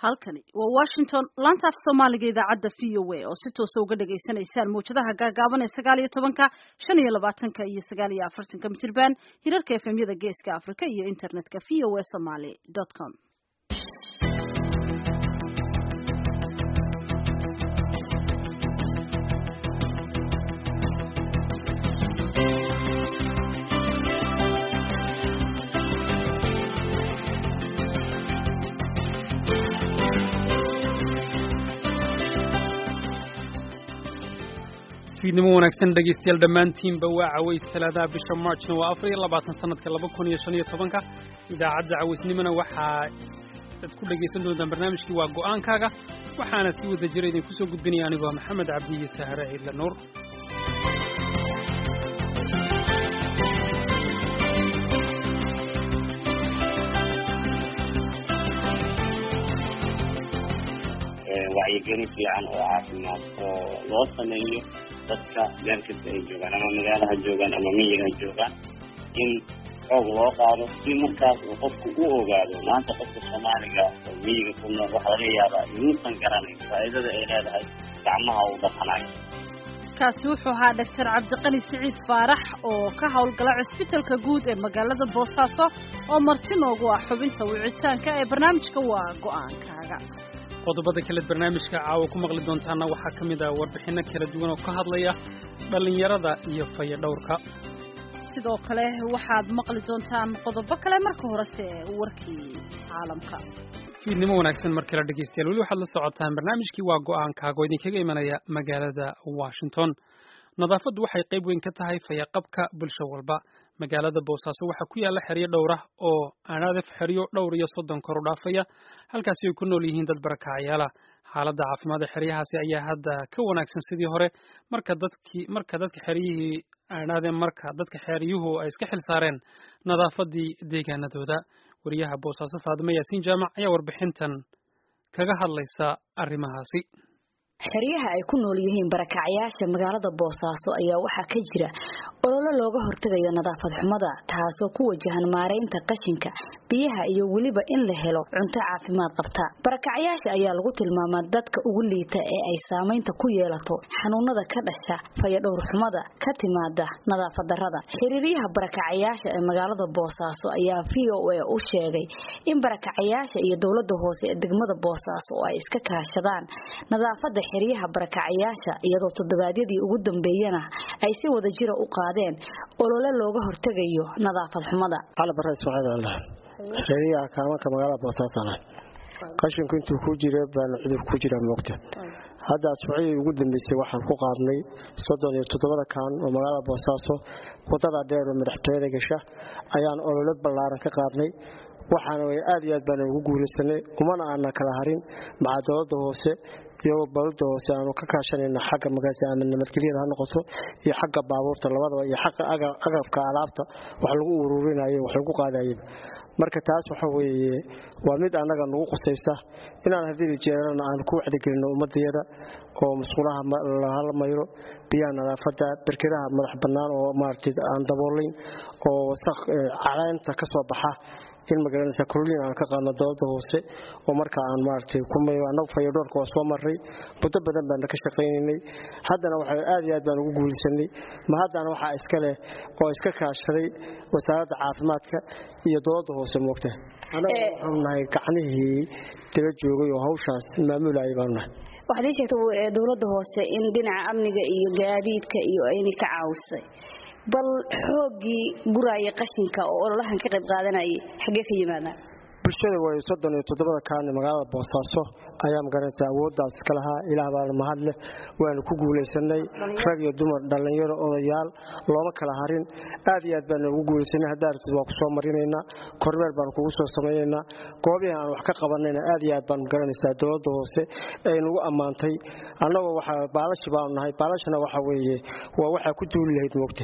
halkani waa washington laanta af soomaaliga idaacadda v o a oo si toosa uga dhagaysanaysaan mawjadaha gaagaaban ee sagaal iyo tobanka shan iyo labaatanka iyo sagaal iyo afartanka mitirban hirarka efemyada geeska africa iyo internetka v o a somaly dot com fiidnimo wanaagsan dhegaystayaal dhammaantiinba waa caways talaadaha bisha marchna waa afar iyo labaatan sanadka laba kun iyo shan iyo tobanka idaacadda cawaysnimona waxaa ad ku dhegaysan doontaan barnaamijkii waa go'aankaaga waxaana si wada jira idinku soo gudbinaya anigoo maxamed cabdi iyo sahare ciidla nuur wacyigelin fiican oo caafimaad oo loo sameeyo dadka meel kasta ay joogaan ama magaalo ha joogaan ama miyiga ha joogaan in xoog loo qaado si markaas uu qofku u ogaado maanta qofka soomaaliga oo miyiga ku nool waxaa laga yaabaa inuusan garanayn faa'iidada ay leedahay gacmaha uu dhaqanayo kaasi wuxuu ahaa doctor cabdiqani siciid faarax oo ka howlgala cusbitalka guud ee magaalada boosaaso oo marti noogu ah xubinta wicitaanka ee barnaamijka waa go'aankaaga qodobada kale barnaamijka caawa ku maqli doontaana waxaa ka mid ah warbixinno kala duwan oo ka hadlaya dhallinyarada iyo fayadhowrka sidoo kale waxaad maqli doontaan qodobo kale marka horese warkii caalamka fiidnimo wanaagsan mar kale dhegaystayaal weli waxaad la socotaan barnaamijkii waa go'aankaaga oo idinkaga imanaya magaalada washington nadaafaddu waxay qayb weyn ka tahay fayaqabka bulsho walba magaalada boosaaso waxaa ku yaalla xeryo dhowr ah oo aanadaf xeryo dhowr iyo soddon kor u dhaafaya halkaasi ay ku nool yihiin dad barakacayaala xaaladda caafimaad ee xeryahaasi ayaa hadda ka wanaagsan sidii hore marka dadkii marka dadka xeryihii aanadeen marka dadka xeryuhu ay iska xil saareen nadaafadii deegaanadooda wariyaha boosaaso faadimo yaasiin jaamac ayaa warbixintan kaga hadlaysa arrimahaasi xeryaha ay ku nool yihiin barakacyaasha magaalada boosaaso ayaa waxaa ka jira ololo looga hortegayo nadaafad xumada taasoo ku wajahan maaraynta qashinka biyaha iyo weliba in la helo cunto caafimaad qabta barakacyaasha ayaa lagu tilmaamaa dadka ugu liita ee ay saamaynta ku yeelato xanuunada ka dhasha fayadhowr xumada ka timaada nadaafad darada xiriiryaha barakacyaasha ee magaalada boosaaso ayaa v o a u sheegay in barakacyaasha iyo dowlada hoose ee degmada boosaaso oo ay iska kaashadaan nadaafada xeryaha barakacayaasha iyadoo toddobaadyadii ugu dambeeyana ay si wada jira u qaadeen olole looga hortegayo nadaafad xumada xeryaha kaamanka magaalada boosaasan qashinku intuu ku jira baana cudur ku jira moogta hadda asbuuciyii ugu dambeysay waxaan ku qaadnay soddon iyo toddobada kaan oo magaalada boosaaso wadada dheer oo madaxtooyada gasha ayaan olole ballaaran ka qaadnay waxaana way aad iyo aad baana ugu guulaysanay umana aana kala harin maca dowladda hoose iyagoo dowladda hoose aanu ka kaashanayna xagga magaasa ama nabadgelyada ha noqoto iyo xagga baabuurta labadaba iyo xagga agabka alaabta wax lagu ururinayo wax lagu qaadayaba marka taas waxa weeye waa mid annaga nagu qusaysa inaan haddii jeerana aan ku wacdigelino ummadayada oo musqulaha lahala mayro biyaha nadaafadda berkedaha madax bannaan oo maaragtay aan daboolayn oo wasaq caleenta ka soo baxa in magaranaysa kulliin aan ka qaadno dowladda hoose oo marka aan maaragtay kumayo annagu fayadhoorka waa soo marray muddo badan baana ka shaqaynaynay haddana waxa aad iyo aad baan ugu guulaysanay ma haddana waxaa iska leh oo iska kaashaday wasaaradda caafimaadka iyo dowladda hoose moogta annaga waxaanu nahay gacnihii daba joogay oo hawshaas maamulayay baanu nahay waxaad ii sheegtay dowladda hoose in dhinaca amniga iyo gaadiidka iyo ayna ka caawisay bal xooggii guraaya qashinka oo ololahan ka qayb qaadanayay xaggee ka yimaadaan bulshada way soddon iyo toddobada kaani magaalada boosaaso ayaa magaranaysa awooddaas iska lahaa ilaah baana mahad leh waanu ku guulaysanay rag iyo dumar dhallinyaro odayaal looma kala harin aad iyo aad baana ugu guulaysanay haddaa aragtid waa ku soo marinaynaa kormeer baanu kugu soo samaynaynaa goobihii aan wax ka qabanayna aad iyo aad baan magaranaysaa dowladda hoose ay nagu ammaantay annagoo waxa baalashi baanu nahay baalashana waxa weeye waa waxaa ku duuli lahayd moogta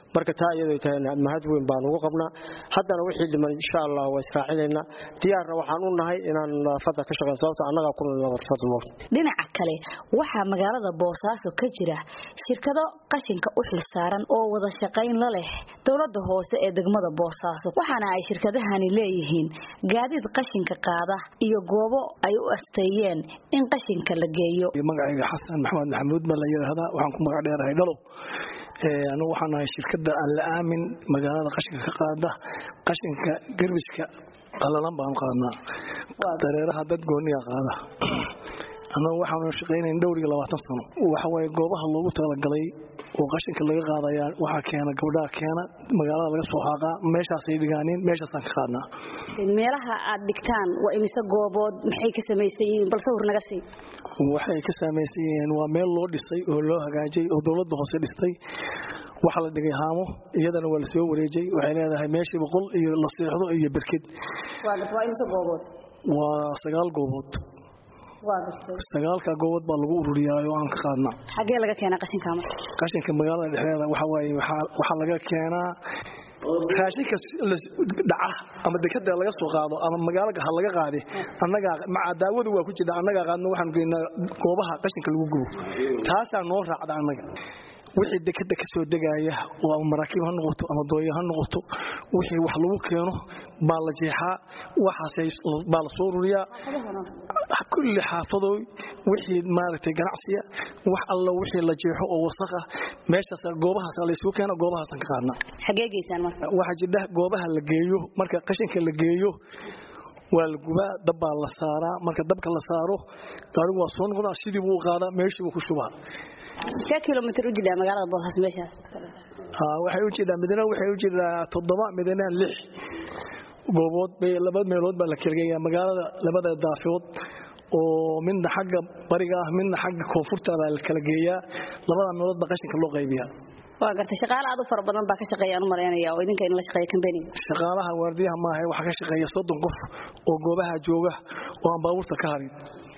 marka taa iyadoo tahay mahad weyn baan ugu qabnaa haddana wixii dhiman insha allah waa israacinaynaa diyaarna waxaan u nahay inaan nadaafadda ka shaqeyn sababta annagaa ku nadaafad moogta dhinaca kale waxaa magaalada boosaaso ka jira shirkado qashinka u xilsaaran oo wada shaqayn la leh dowladda hoose ee degmada boosaaso waxaana ay shirkadahani leeyihiin gaadiid qashinka qaada iyo goobo ay u asteeyeen in qashinka la geeyo magacayga xasan maxamed maxamuud baa la yidhaahdaa waxaan ku magac dheerahay dhalo anugu waxaan nahay shirkadda alla aamin magaalada qashinka ka qaada qashinka garbiska qalalan baan qaadnaa dareeraha dad gooniya qaada annagu waxaanu shaqaynayn dhowr iyo labaatan sano waxawaaye goobaha loogu talagalay oo qashinka laga qaadaya waxaa keena gabdhaha keena magaalada laga soo xaaqaa meeshaasay dhigaaniin meeshaasaan ka qaadnaa meelaha aad dhigtaan waa imise goobood maxay ka samaysan yihiin bal sawir naga sii waxay ka samaysan yihiin waa meel loo dhisay oo loo hagaajay oo dowladda hoose dhistay waxaa la dhigay haamo iyadana waa lasoo wareejay waxay leedahay meeshii boqol iyo la seexdo iyo berked waa imise goobood waa sagaal goobood sagaalka goobood baa lagu ururiyaa oo aan ka qaadna xagee laga keenaa qashinka marka qashinka magaalada dhexdeeda waxa waaye waxaa laga keenaa raashinka dhaca ama dekada laga soo qaado ama magaalo ha laga qaade annagaa maca daawadu waa ku jirta annagaa qaadno waxaan geynaa goobaha qashinka lagu gubo taasaa noo raacda annaga wixii dekada ka soo degaaya oo ama maraakiib ha noqoto ama dooyo ha noqoto wixii wax lagu keeno baa la jeexaa waxaas baa la soo ururiyaa kulli xaafadooy wixii maaragtay ganacsiya wax alla wixii la jeexo oo wasaq ah meeshaas goobahaas la isugu keena goobahaasaan ka qaadnaa xagee geysaan marka waxaa jidha goobaha la geeyo marka qashinka la geeyo waa la gubaa dab baa la saaraa marka dabka la saaro gaarigu waa soo noqdaa sidii buu u qaadaa meeshii buu ku shubaa see kilomitr u jidhaa magaalada boosas meeshaas waxay u jidhaa midna waxay u jidhaa toddoba midna lix goobood bay laba meelood baa la kalageeyaa magaalada labada daafood oo midna xagga bariga ah midna xagga koonfurta baa la kala geeyaa labada meelood baa qashinka loo qaybiyaa waa gartay shaqaale aad u fara badan baa ka shaqeeya aan u malaynaya oo idinka in la shaqeeya kambaniga shaqaalaha waardiyaha maaha waxaa ka shaqeeya soddon qof oo goobaha jooga oo aan baabuurta ka harin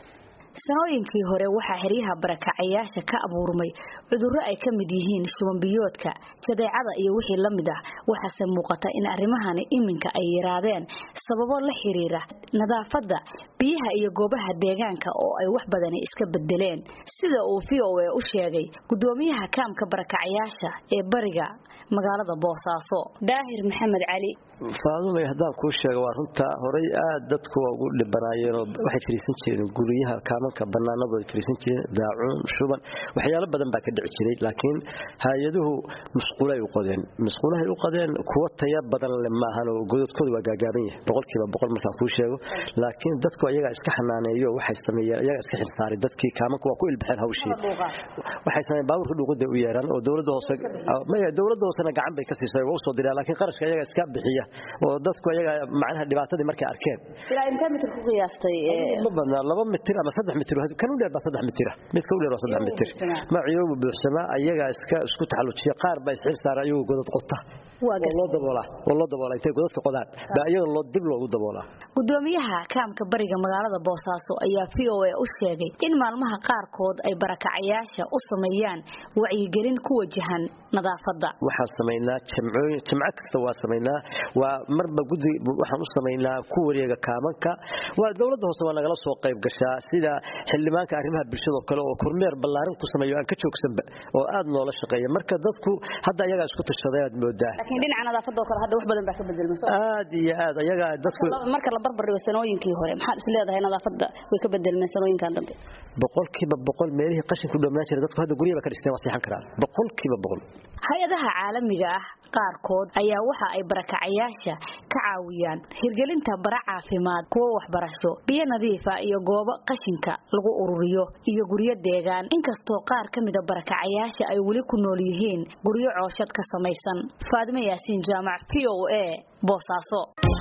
sanooyinkii hore waxaa xeryaha barakacayaasha ka abuurmay cudurro ay ka mid yihiin shubanbiyoodka jadeecada iyo wixii la mid ah waxaase muuqata in arrimahani iminka ay yaraadeen sababo la xiriira nadaafadda biyaha iyo goobaha deegaanka oo ay wax badani iska bedeleen sida uu v o a u sheegay gudoomiyaha kaamka barakacayaasha ee bariga magaalada boosaaso daahir maxamed cali faadumay haddaan kuu sheega waa runta horay aad dadku ugu dhibanaayeenoo waxay fariisan jireen guryaha kaamanka bannaanadu ay fariisan jireen daacuun shuban waxyaalo badan baa ka dhici jiray laakiin hay-aduhu musquulay u qodeen musquulahay u qodeen kuwo taya badan le maahanoo gododkooda waa gaagaaban yahay boqolkiiba boqol markaan kuu sheego laakiin dadku ayagaa iska xanaaneeyo waxay sameeyeen ayagaa iska xilsaaray dadkii kaamanka waa ku ilbaxeen hawshii waxay sameeyeen baabuurka dhuuqida u yeeraan oo dowladda hoose maya dowladda hoosena gacan bay ka siisay waa u soo diraan laakiin qarashka ayagaa iska bixiya oo dadku ayaga macnaha dhibaatadii markay arkeen ilaa intee mitir ku qiyaastay ma badnaa laba mitir ama saddex mitir kan u dheer baa saddex mitira mid ka u dheer waa saddex mitir maciyoogu buuxsamaa ayagaa iska isku taxallujiya qaar baa isxil saara ayagu godad qota loo daboolaa oo loo daboolaa intay godadka qodaan baa iyada loo dib loogu daboolaa gudoomiyaha kaamka bariga magaalada boosaaso ayaa v o a u sheegay in maalmaha qaarkood ay barakacayaasha u sameeyaan wacyigelin ku wajahan nadaafadda waxaan samaynaa jamcooyin jamco kasta waa samaynaa waa marba gudi waxaan u samaynaa ku wareega kaamanka waa dowladda hoose waa nagala soo qayb gashaa sida xildhibaanka arrimaha bulshada oo kale oo kormeer ballaarin ku sameeyo aan ka joogsanba oo aad noola shaqeeya marka dadku hadda ayagaa isku tashaday aad moodaa laakiin dhinaca nadaafadda oo kale hadda wax badan baa ka bedelmay aad iyo aad ayagaa dadku marka la barbar dhigo sanooyinkii hore maxaad is leedahay nadaafadda way ka bedelmeen sanooyinkan dambe boqolkiiba boqol meelihii qashinku dhammaan jiray dadku hadda guryaha ba ka dhisteen waa seexan karaan boqolkiiba boqol hay-adaha caalamiga ah qaarkood ayaa waxa ay barakacayaasha ka caawiyaan hirgelinta bara caafimaad kuwo waxbarasho biyo nadiifa iyo goobo qashinka lagu ururiyo iyo guryo deegaan inkastoo qaar ka mida barakacayaasha ay weli ku nool yihiin guryo cooshad ka samaysan faadimo yaasiin jaamac v o a boosaaso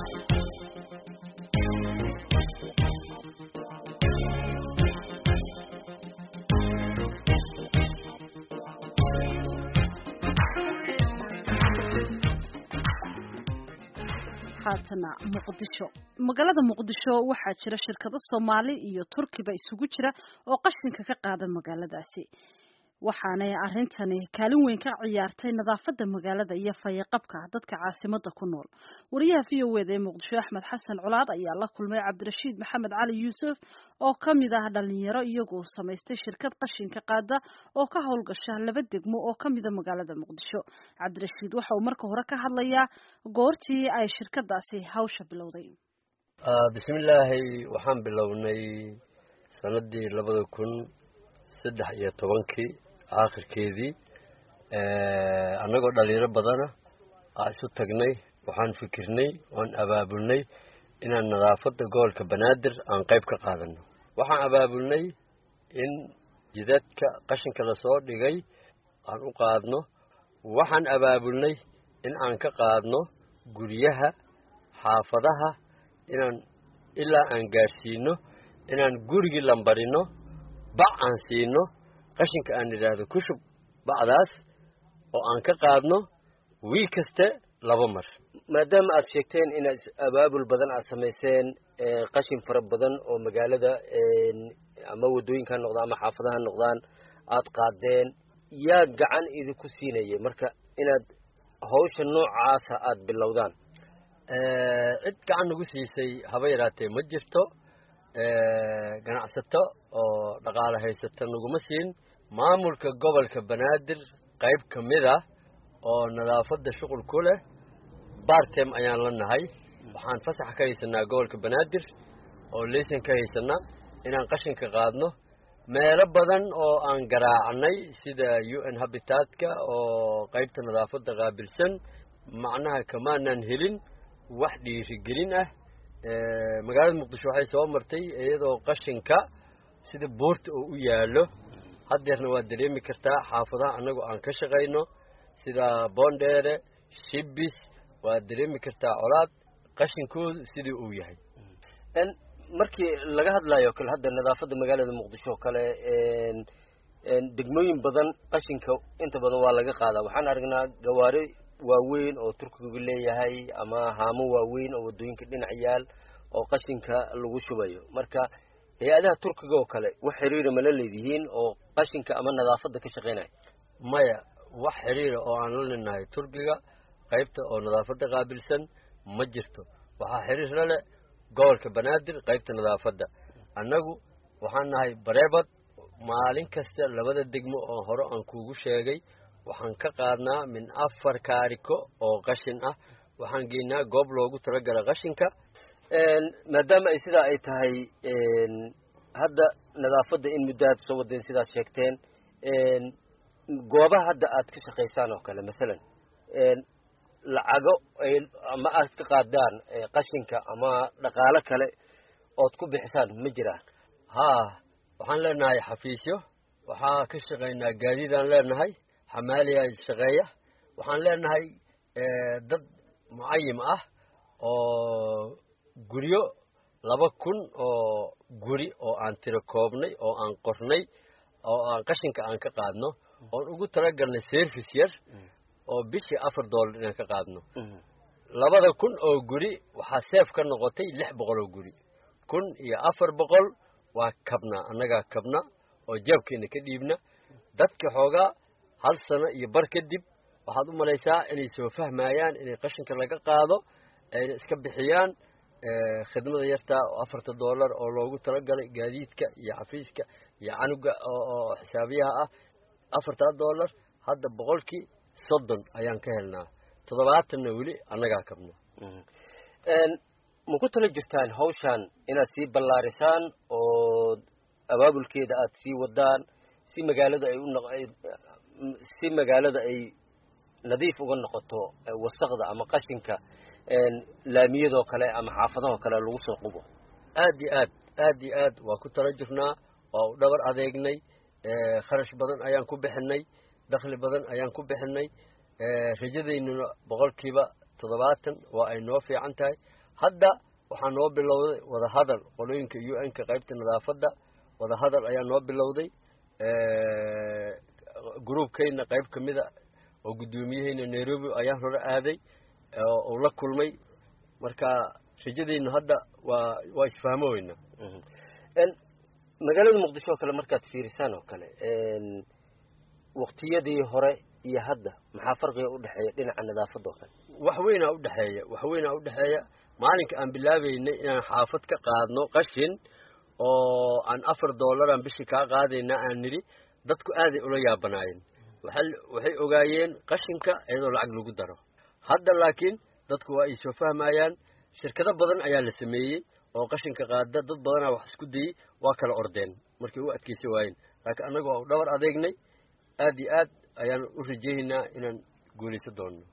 haatana muqdisho magaalada muqdisho waxaa jira shirkado soomaali iyo turkiba isugu jira oo qashinka ka qaada magaaladaasi waxaanay arrintani kaalin weyn ka ciyaartay nadaafadda magaalada iyo fayaqabka dadka caasimada ku nool wariyaha v o eda ee muqdisho axmed xasan colaad ayaa la kulmay cabdirashiid maxamed cali yuusuf oo ka mid ah dhalinyaro iyagoo samaystay shirkad qashinka qaada oo ka howlgasha laba degmo oo ka mida magaalada muqdisho cabdirashiid waxa uu marka hore ka hadlayaa goortii ay shirkadaasi hawsha bilowday bismillaahi waxaan bilownay sanadii labada kun saddex iyo tobankii aakhirkeedii annagoo dhalinyaro badana aa isu tagnay waxaan fikirnay waan abaabulnay inaan nadaafadda gobolka banaadir aan qayb ka qaadano waxaan abaabulnay in jidadka qashinka lasoo dhigay aan u qaadno waxaan abaabulnay in aan ka qaadno guryaha xaafadaha inaan ilaa aan gaadhsiino inaan gurigii lambarino bac aan siino qashinka aan idhaahdo ku shub bacdaas oo aan ka qaadno wiil kaste laba mar maadaama aad sheegteen inaad abaabul badan aad samayseen qashin fara badan oo magaalada ama waddooyinka ha noqdaan ama xaafadaha ha noqdaan aad qaadeen yaa gacan idinku siinaya marka inaad hawsha noocaasa aad bilowdaan cid gacan nagu siisay haba yaraatee ma jirto ganacsato oo dhaqaale haysata naguma siin maamulka gobolka banaadir qayb ka mid ah oo nadaafadda shuqul ku leh bartem ayaan la nahay waxaan fasax ka haysanaa gobolka banaadir oo leysan ka haysanaa inaan qashinka qaadno meelo badan oo aan garaacnay sida u n habitatka oo qaybta nadaafadda qaabilsan macnaha kamaanaan helin wax dhiirigelin ah magaalada muqdisho waxay soo martay iyadoo qashinka sida buurta oo u yaallo haddeerna waad dareemi kartaa xaafadaha annagoo aan ka shaqayno sida boondheere shibis waad dareemi kartaa colaad qashinkoodu sidii uu yahay markii laga hadlayo kale hadda nadaafadda magaalada muqdisho oo kale degmooyin badan qashinka inta badan waa laga qaadaa waxaan aragnaa gawaari waaweyn oo turkigu leeyahay ama haamo waaweyn oo waddooyinka dhinac yaal oo qashinka lagu shubayo marka hay-adaha turkiga oo kale wax xiriira mala leedihiin oo qashinka ama nadaafadda ka shaqaynaya maya wax xiriira oo aan la linahay turkiga qaybta oo nadaafadda qaabilsan ma jirto waxaa xiriir la leh gobolka banaadir qaybta nadaafadda annagu waxaan nahay bareebad maalin kasta labada degmo oo hore aan kuugu sheegay waxaan ka qaadnaa min afar kaariko oo qashin ah waxaan geynaa goob loogu talagala qashinka maadaama ay sidaa ay tahay hadda nadaafadda in muddo aad soo wadeen sidaad sheegteen goobaha hadda aad ka shaqaysaan oo kale masalan lacago ama aad ka qaadaan qashinka ama dhaqaalo kale ood ku bixisaan ma jiraan haa waxaan leenahay xafiisyo waxaa ka shaqaynaa gaadiidaan leenahay xamaaliya shaqeeya waxaan leenahay dad mucayim ah oo guryo laba kun oo guri oo aan tiro koobnay oo aan qornay oo aan qashinka aan ka qaadno oon ugu talagalnay service yar oo bishii afar dollar inaan ka qaadno labada kun oo guri waxaa seef ka noqotay lix boqol oo guri kun iyo afar boqol waa kabnaa annagaa kabna oo jaabkeena ka dhiibna dadka xoogaa hal sano iyo bar kadib waxaad u malaysaa inay soo fahmayaan inay qashinka laga qaado ayna iska bixiyaan khidmada yartaa oo afarta dollar oo loogu talagalay gaadiidka iyo xafiiska iyo canuga oo xisaabiyaha ah afartaa dollar hadda boqolkii soddon ayaan ka helnaa toddobaatanna weli annagaa kabno ma ku tala jirtaan hawshaan inaad sii ballaarisaan oo abaabulkeeda aad sii wadaan si magaalada ay u si magaalada ay nadiif uga noqoto wasaqda ama qashinka laamiyadoo kale ama xaafadahoo kale lagu soo qubo aad iyo aad aad iyo aad waa ku tala jirnaa waa u dhabar adeegnay kharash badan ayaan ku bixinay dakhli badan ayaan ku bixinay rajadaynuna boqolkiiba toddobaatan waa ay noo fiican tahay hadda waxaa noo bilowday wadahadal qolooyinka u n ka qaybta nadaafadda wadahadal ayaa noo bilowday gruubkayna qayb ka mida oo guddoomiyahayna nairobi ayaan hore aaday oo la kulmay marka rajadaynu hadda waa waa isfahmo weyna magaalada muqdisho oo kale markaad fiirisaan oo kale waqtiyadii hore iyo hadda maxaa farqiga u dhexeeya dhinaca nadaafadda oo kale wax weynaa udhexeeya wax weynaa udhexeeya maalinka aan bilaabaynay inaan xaafad ka qaadno qashin oo aan afar dollaran bishii kaa qaadayna aan nidhi dadku aaday ula yaabanaayeen waxay ogaayeen qashinka iyadoo lacag lagu daro hadda laakiin dadku waa ay soo fahmayaan shirkado badan ayaa la sameeyey oo qashinka qaada dad badanaa wax isku dayey waa kala ordeen markay u adkaysa waayeen laakiin annaga waa u dhabar adeegnay aad iyo aad ayaan u rajaynaynaa inaan guulaysan doonno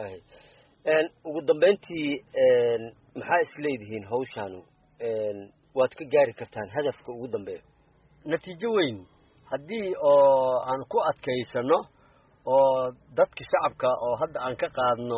ugu dambayntii maxaa isleedihiin hawshaanu waad ka gaari kartaan hadafka ugu dambeeya natiijo weyn haddii oo aan ku adkaysano oo dadka shacabka oo hadda aan ka qaadno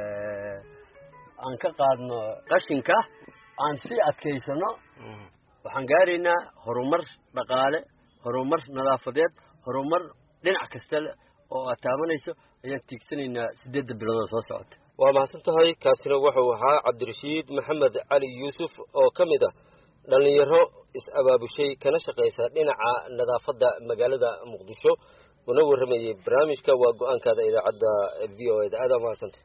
aan ka qaadno qashinka aan sii adkaysano waxaan gaaraynaa horumar dhaqaale horumar nadaafadeed horumar dhinac kasta oo aad taabanayso ayaan tiigsanaynaa siddeedda biloodoo soo socota waa mahadsan tahay kaasina wuxuu ahaa cabdirashiid maxamed cali yuusuf oo ka mid ah dhallinyaro is-abaabushay kana shaqaysa dhinaca nadaafadda magaalada muqdisho una warramayey barnaamijka waa go-aankaada idaacadda v o eda aada mahadsantay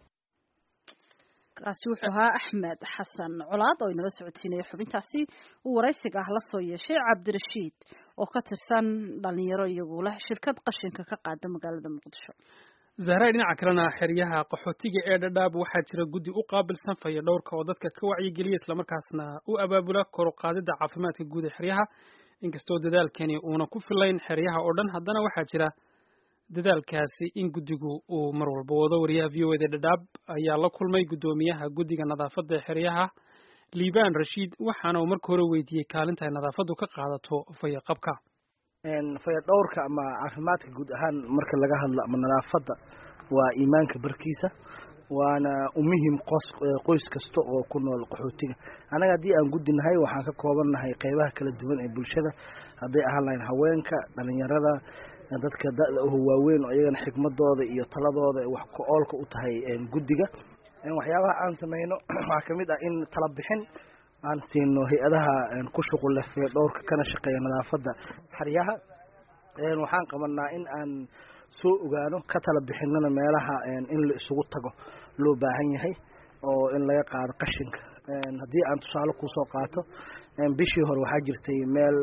kaasi wuxuu ahaa axmed xasan colaad oo inala socodsiinaya xubintaasi uu waraysiga ah la soo yeeshay cabdirashiid oo ka tirsan dhalinyaro iyagu leh shirkad qashinka ka qaada magaalada muqdisho zahray dhinaca kalena xeryaha qaxootiga ee dhadhaab waxaa jira guddi u qaabilsan faya dhowrka oo dadka ka wacyigeliya islamarkaasna u abaabula kor u qaadida caafimaadka guud ee xeryaha inkastoo dadaalkani uuna ku filayn xeryaha oo dhan haddana waxaa jira dadaalkaasi in guddigu uu mar walba wado wariyaha v o eda dhadhaab ayaa la kulmay guddoomiyaha guddiga nadaafadda ee xeryaha liibaan rashiid waxaana uu marka hore weydiiyey kaalinta ay nadaafaddu ka qaadato fayaqabka fayadhowrka ama caafimaadka guud ahaan marka laga hadlo ama nadaafadda waa iimaanka barkiisa waana u muhim qoys kasta oo ku nool qaxootiga annaga haddii aan guddinahay waxaan ka koobannahay qeybaha kala duwan ee bulshada hadday ahaan lahayn haweenka dhalinyarada dadka da-da oho waaweyn oo iyagana xikmadooda iyo taladooda wax ku-oolka u tahay guddiga waxyaabaha aan sameyno waxaa kamid ah in tala bixin aan siino hay-adaha ku shuqulle fayadhowrka kana shaqeeya nadaafadda xeryaha waxaan qabanaa in aan soo ogaano ka tala bixinana meelaha in la isugu tago loo baahan yahay oo in laga qaado qashinka haddii aan tusaale kusoo qaato bishii hore waxaa jirtay meel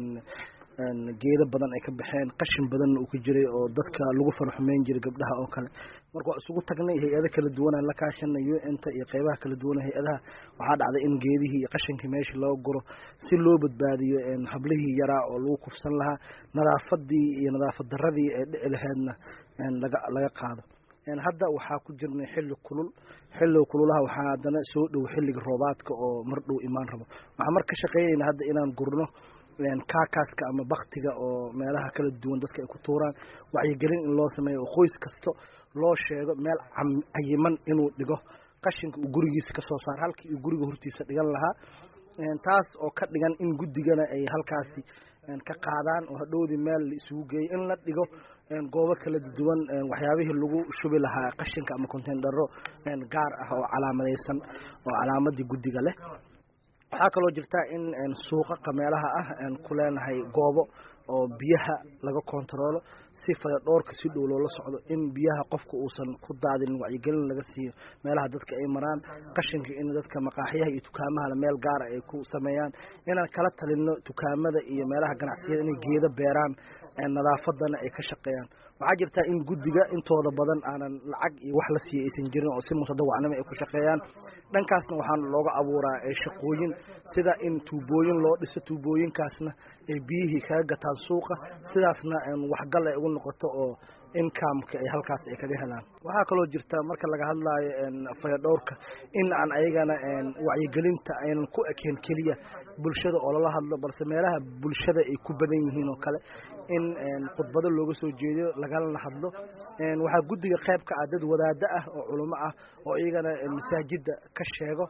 geedo badan ay ka baxeen qashin badanna uu ka jiray oo dadka lagu farxumeyn jiray gabdhaha oo kale marka waa isugu tagnay hay-ado kala duwanaan la kaashanay u-nta iyo qeybaha kala duwan hay-adaha waxaa dhacday in geedihii iyo qashinkii meeshii loo guro si loo badbaadiyo hablihii yaraa oo lagu kufsan lahaa nadaafadii iyo nadaafad daradii ee dhici laheedna laga laga qaado hadda waxaa ku jirnay xilli kulul xilliga kululaha waxaa haddana soo dhow xilliga roobaadka oo mar dhow imaan rabo waxaan mar ka shaqeynayna hadda inaan gurno kaakaaska ama baktiga oo meelaha kala duwan dadka ay ku tuuraan wacyigelin in loo sameeyo oo qoys kasto loo sheego meel cayiman inuu dhigo qashinka uu gurigiisa kasoo saaro halkii uu guriga hortiisa dhigan lahaa taas oo ka dhigan in guddigana ay halkaasi ka qaadaan oo hadhowdii meel la isugu geeyo in la dhigo goobo kala duwan waxyaabihii lagu shubi lahaa qashinka ama containdaro gaar ah oo calaamadaysan oo calaamadii guddiga leh waxaa kaloo jirta in suuqaqa meelaha ah ku leenahay goobo oo biyaha laga kontaroolo si fayadhoorka si dhow loola socdo in biyaha qofka uusan ku daadin wacyigelin laga siiyo meelaha dadka ay maraan qashinka in dadka maqaaxyaha iyo dukaamahana meel gaara ay ku sameeyaan inaan kala talino dukaamada iyo meelaha ganacsiyada inay geedo beeraan nadaafadana ay ka shaqeeyaan waxaa jirta in guddiga intooda badan aanan lacag iyo wax la siiya aysan jirin oo si mutadawacnimo ay ku shaqeeyaan dhankaasna waxaan looga abuuraa shaqooyin sida in tuubooyin loo dhiso tuubooyinkaasna ay biyihii kaga gataan suuqa sidaasna waxgal ay ugu noqoto oo incomeka ay halkaas ay kaga helaan waxaa kaloo jirta marka laga hadlaayo fayadhowrka in aan ayagana wacyigelinta aynan ku ekeen keliya bulshada oo lala hadlo balse meelaha bulshada ay ku badan yihiin oo kale in khudbado looga soo jeediyo lagalana hadlo waxaa guddiga qayb ka ah dad wadaado ah oo culimo ah oo iyagana masaajida ka sheego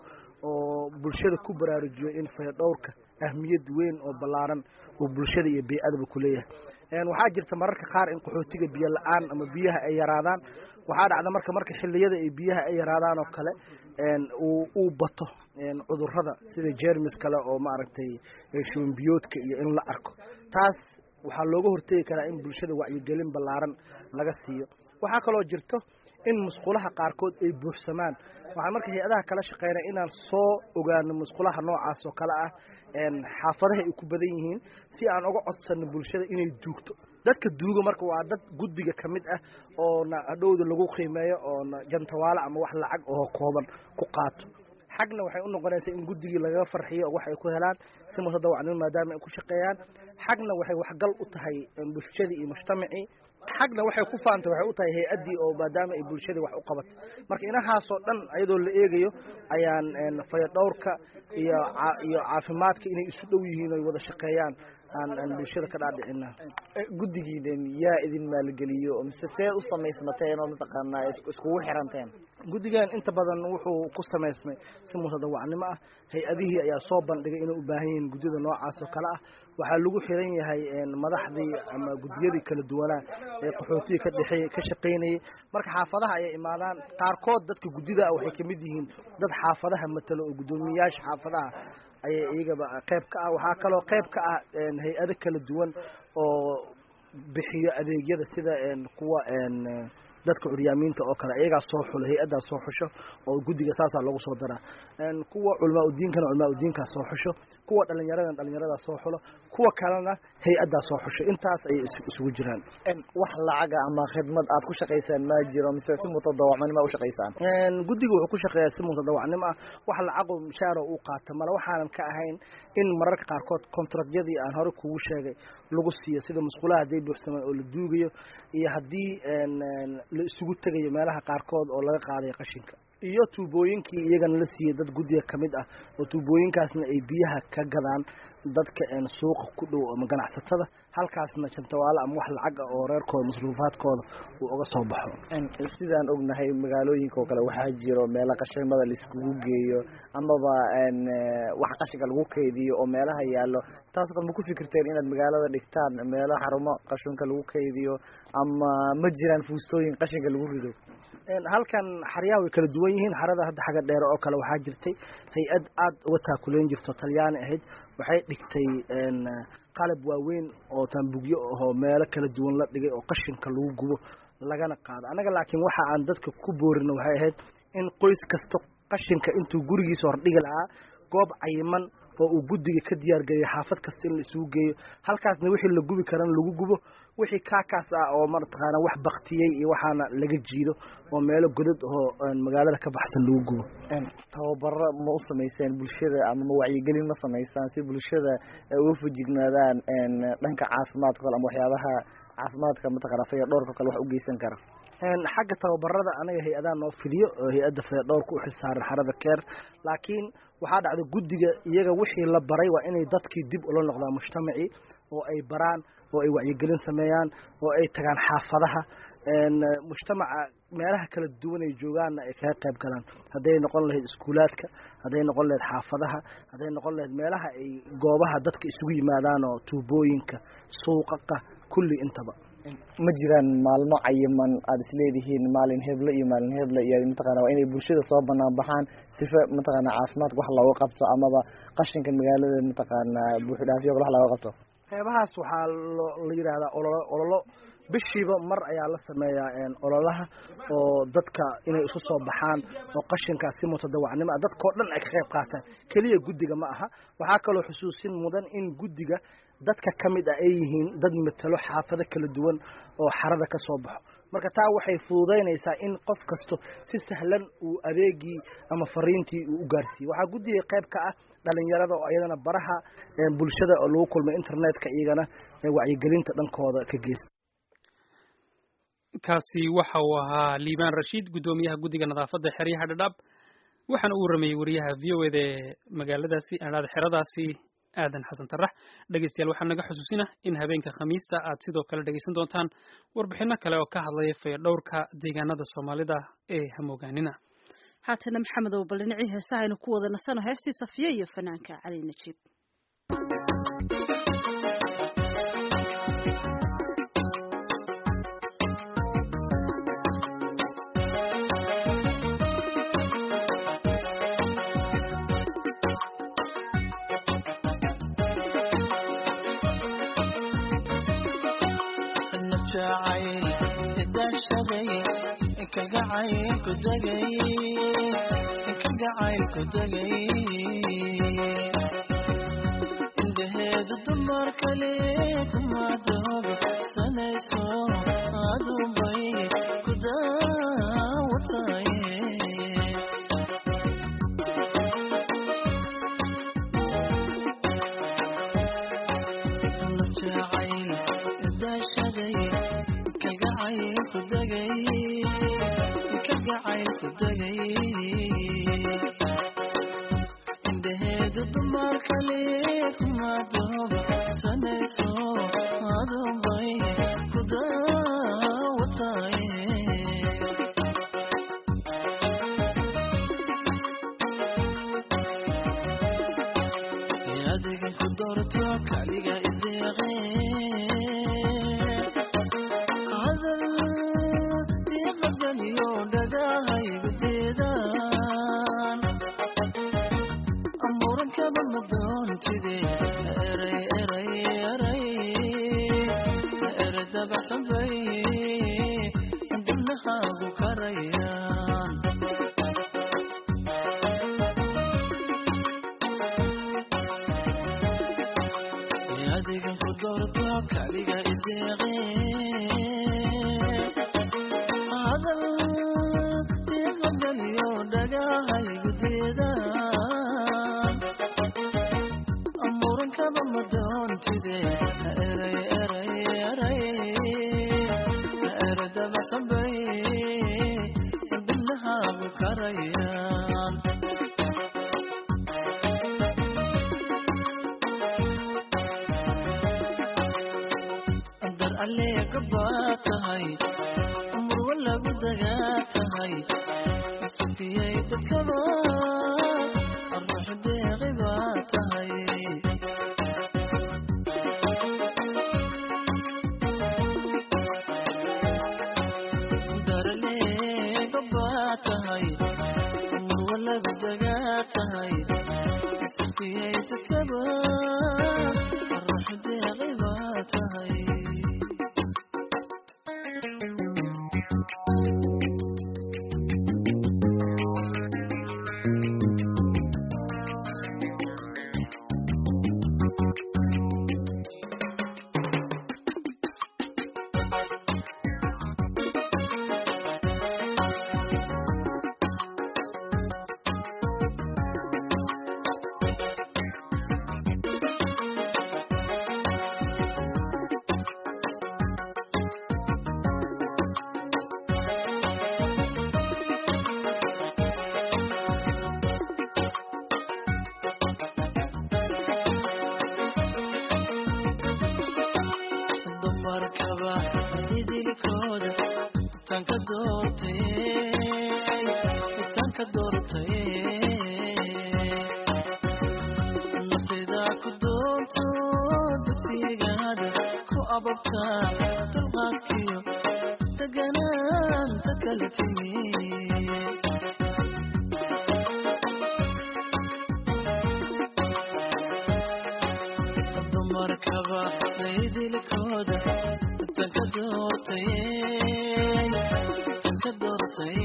oo bulshada ku baraarujiyo in fayadhowrka ahmiyad weyn oo ballaaran uu bulshada iyo bey-adaba ku leeyahay waxaa jirta mararka qaar in qaxootiga biyo la-aan ama biyaha ay yaraadaan waxaa dhacda marka marka xilliyada ay biyaha ay yaraadaan oo kale uu bato cudurada sida jermis kale oo maaragtay shubanbiyoodka iyo in la arko taas waxaa looga hortegi karaa in bulshada wacyigelin ballaaran laga siiyo waxaa kaloo jirto in musqulaha qaarkood ay buuxsamaan waxaan marka hay-adaha kala shaqeynaa inaan soo ogaano musqulaha noocaas oo kale ah xaafadaha ay ku badan yihiin si aan uga codsano bulshada inay duugto dadka duuga marka waa dad guddiga ka mid ah oona hadhowda lagu qiimeeyo oona jantawaale ama wax lacag oo kooban ku qaato xagna waxay u noqonaysaa in guddigii lagaga farxiyo oo wax ay ku helaan si mutadawacnimo maadaama ay ku shaqeeyaan xagna waxay waxgal u tahay bulshadii iyo mujtamacii xagna waxay ku faantay waxay u tahay hay-addii oo maadaama ay bulshadii wax u qabato marka inahaasoo dhan iyadoo la eegayo ayaan fayadhowrka iyo iyo caafimaadka inay isu dhow yihiin oy wada shaqeeyaan aan aan bulshada ka dhaadhicina guddigiidan yaa idin maalgeliyo mise see u samaysmateen oo mataqaanaa iskugu xiranteen guddigan inta badan wuxuu ku samaysmay si mutadawacnimo ah hay-adihii ayaa soo bandhigay inay u baahan yihiin guddida noocaas oo kale ah waxaa lagu xiran yahay madaxdii ama guddiyadii kala duwanaa ee qaxootiga ka dhexeey ka shaqaynayay marka xaafadaha ayay imaadaan qaarkood dadka guddida ah waxay kamid yihiin dad xaafadaha matalo oo guddoomiyayaasha xaafadaha ayay iyagaba qayb ka ah waxaa kaloo qayb ka ah hay-ado kala duwan oo bixiyo adeegyada sida kuwa dadka curyaamiinta oo kale iyagaa soo xulo hay-addaa soo xusho oo guddiga saasaa loogu soo daraa kuwa culamaa udiinkana culamaa udiinkaa soo xusho kuwa dhalinyaradana dhalinyaradaa soo xulo kuwa kalena hay-addaa soo xusho intaas ayay isugu jiraan wax lacaga ama khidmad aad ku shaqaysaan ma jiro mise si mutadawacnimo u shaqaysaan guddiga wuxuu ku shaqeeyaa si mutadawacnimo ah wax lacago mishaaro uu qaato male waxaanan ka ahayn in mararka qaarkood contractyadii aan hore kugu sheegay lagu siiyo sida musqulaha hadday buuxsamaan oo la duugayo iyo haddii la isugu tegayo meelaha qaarkood oo laga qaadayo qashinka iyo tuubooyinkii iyagana la siiyey dad guddiga ka mid ah oo tuubooyinkaasna ay biyaha ka gadaan dadka suuqa ku dhow ama ganacsatada halkaasna jantawaale ama wax lacag ah oo reerkooda masruufaadkooda uu uga soo baxo sidaan ognahay magaalooyinka oo kale waxaa jiro meelo qashimada laiskugu geeyo amaba wax qashinka lagu kaydiyo oo meelaha yaallo taasoo kale ma ku fikirteen inaad magaalada dhigtaan meelo xarumo qashinka lagu kaydiyo ama ma jiraan fuustooyin qashinka lagu rido halkan xaryaha way kala duwan yihiin xarada hadda xagga dheere oo kale waxaa jirtay hay-ad aad uga taakuleyn jirto talyaani ahayd waxay dhigtay qalab waaweyn oo taambugyo ahoo meelo kala duwan la dhigay oo qashinka lagu gubo lagana qaado annaga laakiin waxa aan dadka ku boorino waxay ahayd in qoys kasta qashinka intuu gurigiisa hordhigi lahaa goob cayiman oo uu guddiga ka diyaargeeyo xaafad kasta in la isugu geeyo halkaasna wixii la gubi karana lagu gubo wixii kaakaas ah oo mataqaana wax baktiyey iyo waxaana laga jiido oo meelo godad oo magaalada ka baxsan lagu gubo tababaro ma u samayseen bulshada ama ma wacyigelin ma samaysaan si bulshada uga fujignaadaan dhanka caafimaadka kale ama waxyaabaha caafimaadka mataqana fayadhowrka kale wax u geysan kara xagga tababarada anaga hay-adaha noo fidiyo oo hay-adda fayadhowrka u xilsaaran xarada keer laakiin waxaa dhacda guddiga iyaga wixii la baray waa inay dadkii dib ula noqdaan mujtamacii oo ay baraan oo ay wacyigelin sameeyaan oo ay tagaan xaafadaha mujtamaca meelaha kala duwan ay joogaanna ay kaga qayb galaan hadday noqon lahayd iskuulaadka hadday noqon lahayd xaafadaha hadday noqon lahayd meelaha ay goobaha dadka isugu yimaadaan oo tuubooyinka suuqaqa kulli intaba ma jiraan maalmo cayiman aada isleedihiin maalin heble iyo maalin heble iyo mataqana waa inay bulshada soo banaan baxaan sifa mataqana caafimaadka wax looga qabto amaba qashinka magaalada mataqaana buuxidhaafiyo kale wax looga qabto qeybahaas waxaa la yidhaahdaa ololo ololo bishiiba mar ayaa la sameeyaa ololaha oo dadka inay isu soo baxaan oo qashinkaas si mutadawacnimo ah dadkao dhan ay ka qayb qaataan keliya guddiga ma aha waxaa kaloo xusuusin mudan in guddiga dadka ka mid ah ay yihiin dad matalo xaafado kala duwan oo xarada ka soo baxo marka taa waxay fududaynaysaa in qof kasto si sahlan uu adeegii ama fariintii uu u gaarsiiye waxaa guddiga qayb ka ah dhalinyarada oo iyadana baraha bulshada oo lagu kulmay internetka iyagana wacyigelinta dhankooda ka geysta kaasi waxa uu ahaa liibaan rashiid guddoomiyaha guddiga nadaafadda xeryaha dhadhaab waxaana uu waramayey wariyaha v o eda ee magaaladaasi adhaada xeradaasi aadan xasan tarax dhegeystayaal waxaa naga xusuusina in habeenka khamiista aad sidoo kale dhegeysan doontaan warbixino kale oo ka hadlaya fayadhowrka deegaanada soomaalida ee hamoogaanina haatana maxamed oo bal dhinacii heesaha aynu ku wada nasano heestii safiya iyo fanaanka cali najiib jacayl idashaday kagacayl ku degay kagacayl ku degay indhaheedu dumar kale kuma doogo sanayso adunbay ku daawataye jacayl daashaday kagacayl ku degay kagacayl ku degay indhaheedu dumar kale kuma doogo sanayso adunbay ku daawataye adiga ku doorto kaliga ideeqe hadal iqadaniyo dhagahaygu diidaan amuurankaba ma doontide eray eray eray ere dabaxsan bay dibnahaagu karayaan adiga ku doorto kaliga ideeqe hadal iqadaniyo dhagahaygu diidaan amuurankaba ma doontide eray eray eray ere dabaxsan bay dibnahaagu karayaan dar alleega baa tahay murwa lagu dagaa tahay sutiyay dadkaba ruux deeqi baa tahay dar alleega baa tahay murwa lagu dagaa tahay sutiyay dadkaba ruux deeqi baa tahay dumarkaba idilkooda tanka doortay tanka doortay nafteeda ku doonto dugsigaada ku ababta dulqaadkiyo deganaanta kala timi dumarkaba laydilkooda tanka doortay tanka doortay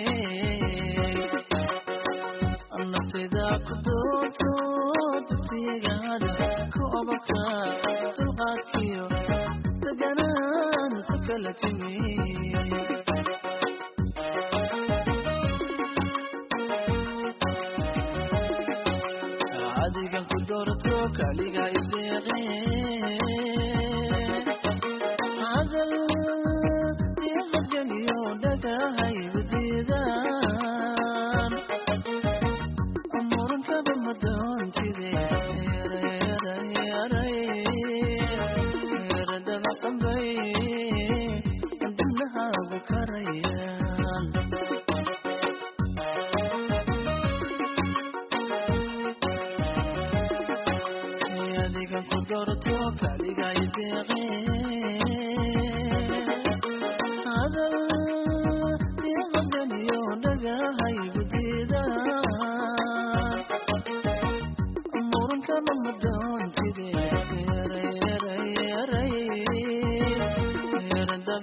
nafteeda ku doonto dugsigaada ku ababta dulqaadkiyo deganaanta kala timi adigan ku doorto kaliga ideeqe hadal iqadganiyo dhagahaygu diidaan amuurankaba ma doontide eray eray eray ere dabacsan bay dibnahaagu karayaan adigan ku doorto kaliga ideeqe hadal iqadaniyo dhagahaygu diidaan amuurankaba ma doontide eray eray eray ere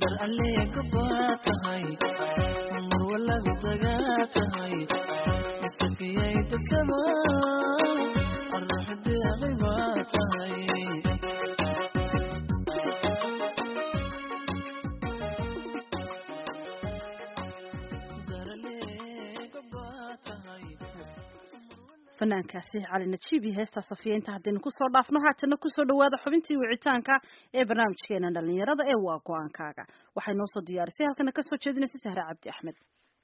dar aleega baa tahay marwalagu dagaa tahay isakiyay dadkaba arraxdeeqi baa tahay fanaankaasi cali najiib iyo heestaa safiya inta haddaynu kusoo dhaafno haatana kusoo dhawaada xubintii wicitaanka ee barnaamijkeena dhalinyarada ee waa go-aankaaga waxay noo soo diyaarisay halkana kasoo jeedinaysa sahre cabdi axmed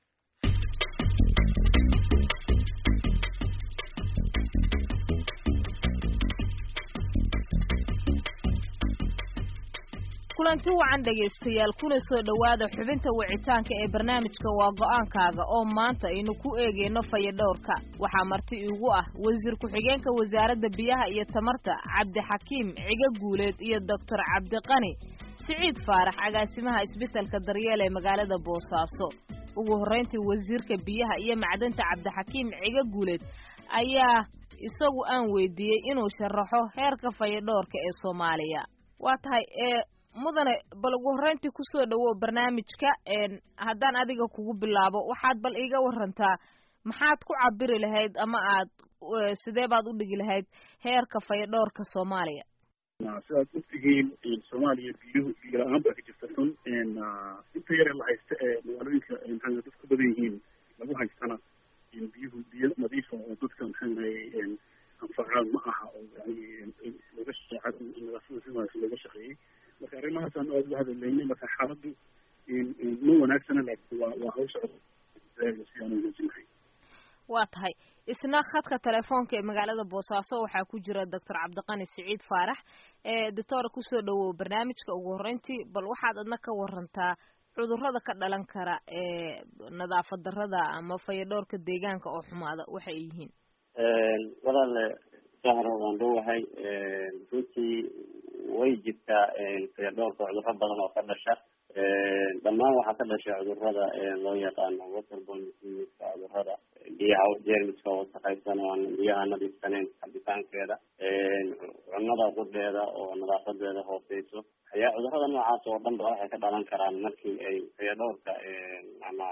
kulanti wacan dhegaystayaal kuna soo dhowaada xubinta wicitaanka ee barnaamijka waa go-aankaaga oo maanta aynu ku eegeyno fayadhowrka waxaa marti iigu ah wasiir ku-xigeenka wasaaradda biyaha iyo tamarta cabdixakiim ciga guuleed iyo doctor cabdiqani siciid faarax agaasimaha isbitalka daryeel ee magaalada boosaaso ugu horrayntii wasiirka biyaha iyo macdanta cabdixakiim ciga guuleed ayaa isagu aan weydiiyey inuu sharaxo heerka fayadhowrka ee soomaaliya waa tahay ee mudane bal ugu horreyntii kusoo dhawow barnaamijka haddaan adiga kugu bilaabo waxaad bal iiga warantaa maxaad ku cabiri lahayd ama aad sidee baad u dhigi lahayd heerka fayadhowrka soomaaliya sidaad ogtihiin soomaaliya biyuhu biyo la-aan baa ka jirta xun inta yare la haysta ee magaalooyinka maxaa dad ku badan yihiin lagu haystana biyuhu biyo nadiifa oo dadka maxaa anfacaan ma aha oo yani looga nadaafada si wanaagsan looga shaqeeyey marka arrimahaasaan aada uga hadalaynay marka xaaladdu ma wanaagsana laakiin waa waa hawsha si aan wanaajinahay waa tahay isna khadka telefoonka ee magaalada boosaaso waxaa ku jira doctor cabdiqani siciid faarax ee doctora kusoo dhawow barnaamijka ugu horreyntii bal waxaad adna ka warantaa cudurrada ka dhalan kara ee nadaafad darrada ama fayadhowrka deegaanka oo xumaada waxa ay yihiin walaale sahro waan dhowahay runtii way jirtaa fayadhowrka cudurro badan oo ka dhasha dhammaan waxaa ka dhasha cudurrada loo yaqaano waterborne diseaseska cudurrada biyaha jeermiska wasaqaysan oo aan biyaha nadiifsaneyn cabitaankeeda cunnada qudheeda oo nadaafadeeda hooseyso ayaa cudurrada noocaas oo dhan ba waxay ka dhalan karaan markii ay fayadhowrka ama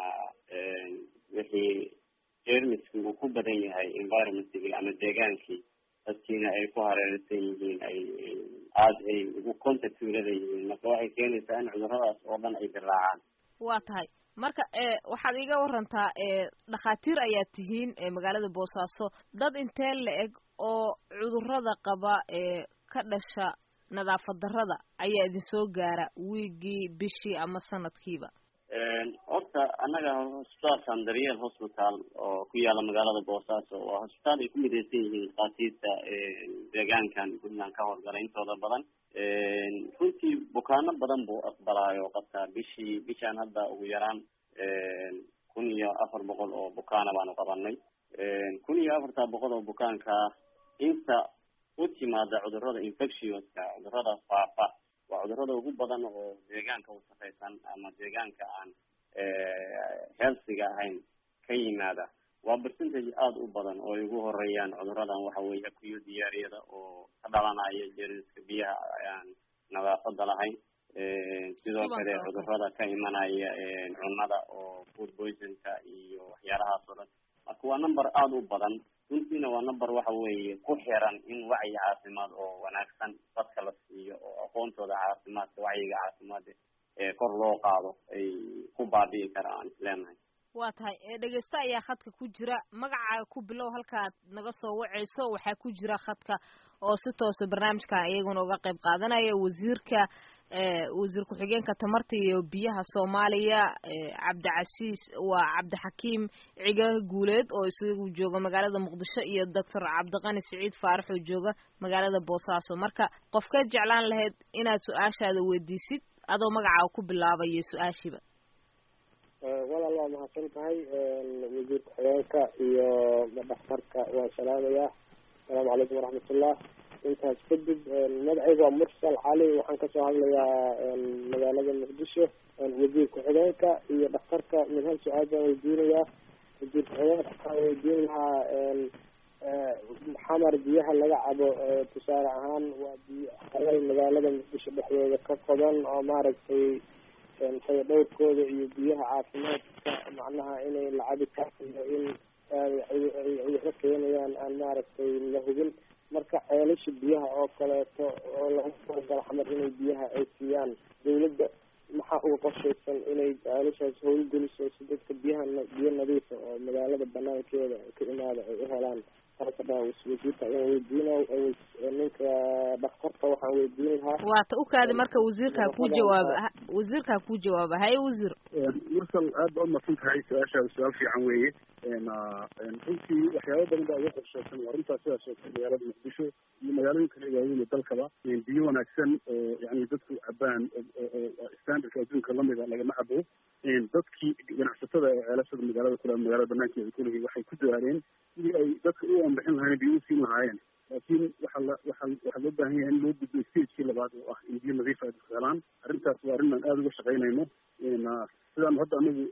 wixii jeermiski uu ku badan yahay environmentkii ama deegaankii dadkiina ay ku hareeraysan yihiin ay aada ay ugu contact ulada yihiin marka waxay keenaysaa in cuduradaas oo dhan ay dilaacaan waa tahay marka waxaad iiga warantaa dhakhaatiir ayaad tihiin magaalada boosaaso dad intee la eg oo cudurrada qaba ee ka dhasha nadaafad darrada ayaa idin soo gaara wiigii bishii ama sanadkiiba horta annaga hosbitaalkan daryeel hospital oo ku yaala magaalada boosaaso waa hosbitaal ay ku midaysan yihiin dhakhaatiirta deegaankan puntland ka howlgala intooda badan runtii bukaano badan buu aqbalaayo qabtaa bishii bishaan hadda ugu yaraan kun iyo afar boqol oo bukaana baanu qabanay kun iyo afartaa boqol oo bukaanka inta u timaada cudurrada infectionska cudurrada faafa waa cudurrada ugu badan oo deegaanka wasaqaysan ama deegaanka aan healthiga ahayn ka yimaada waa percentage aada u badan oo ay ugu horeeyaan cudurradan waxa weeye akuyo diyaariyada oo ka dhalanaya jeermiska biyaha aan nadaafada lahayn sidoo kale cudurrada ka imanaya cunnada oo food poisonka iyo waxyaalahaas oo dhan marka waa number aada u badan runtiina waa number waxa weeye ku xiran in wacyi caafimaad oo wanaagsan dadka la siiyo oo aqoontooda caafimaadka wacyiga caafimaadka ee kor loo qaado ay ku baabi'i karaan aan isleenahay waa tahay dhegeysta ayaa khadka ku jira magaca ku bilow halkaad naga soo waceyso waxaa ku jira khadka oo si toosa barnaamijkan iyaguna uga qayb qaadanaya wasiirka wasiir ku-xigeenka tamarta iyo biyaha soomaaliya cabdicasiis waa cabdixakiim ciga guuleed oo isagu jooga magaalada muqdisho iyo doctor cabdiqani siciid faarax oo jooga magaalada boosaaso marka qofkeed jeclaan lahayd inaad su-aashaada weydiisid adoo magacaa ku bilaabayo su-aashiiba walaal waa mahadsan tahay wasiir ku-xigeenka iyo dhakhtarka waan salaamayaa asalaamu calaykum waraxmatullah intaas kadib magacayga waa mursal cali waxaan kasoo hadlayaa magaalada muqdisho wasiir ku-xigeenka iyo dhakhtarka mid hal su-aal baan weydiinayaa wasiir ku-xigeenka waxaan weydiin lahaa xamar biyaha laga cabo tusaale ahaan waa biyo xalal magaalada muqdisho dhexdeeda ka qodan oo maaragtay faya dhowrkooda iyo biyaha caafimaadka macnaha inay la cabi karo iyo in ay ka keenayaan aan maaragtay la hubin marka ceelasha biyaha oo kaleeto oo lagu talagalo xamar inay biyaha ay siiyaan dawladda maxaa uga qorshaysan inay ceelashaas howlgeliso si dadka biyaha biyo nadiifa oo magaalada banaankeeda ka imaada ay u helaan taasa dhaa wasiirka ayaan weydiina ninka dhakhtarka waxaan weydiin lahaa waata u kaadi marka wasiirka ha kuu jawaaba wasiirka ha kuu jawaaba haye wasiir mursal aad baa umadsan tahay su-aashaada su-aal fiican weeye runtii waxyaaba badan baa uga qorshaysan waa runtaa sidaas oo kale magaalada muqdisho iyo magaalooyin kale waaweyn ee dalkaba biyo wanaagsan oo yani dadku cabaan oo standardka adduunka lamida lagama cabo dadkii ganacsatada ee ceelashada magaalada kule magaalada banaankeeda kulihii waxay ku dadaaleen sidii ay dadka u anbixin lahayen biyo u siin lahaayeen laakiin waxaa la waxaa waxaa loo baahan yahay in loo gudbo stagekii labaad oo ah in biyo nadiif ay dadku helaan arrintaas waa arrin aan aada uga shaqaynayno sidaan hadda anagu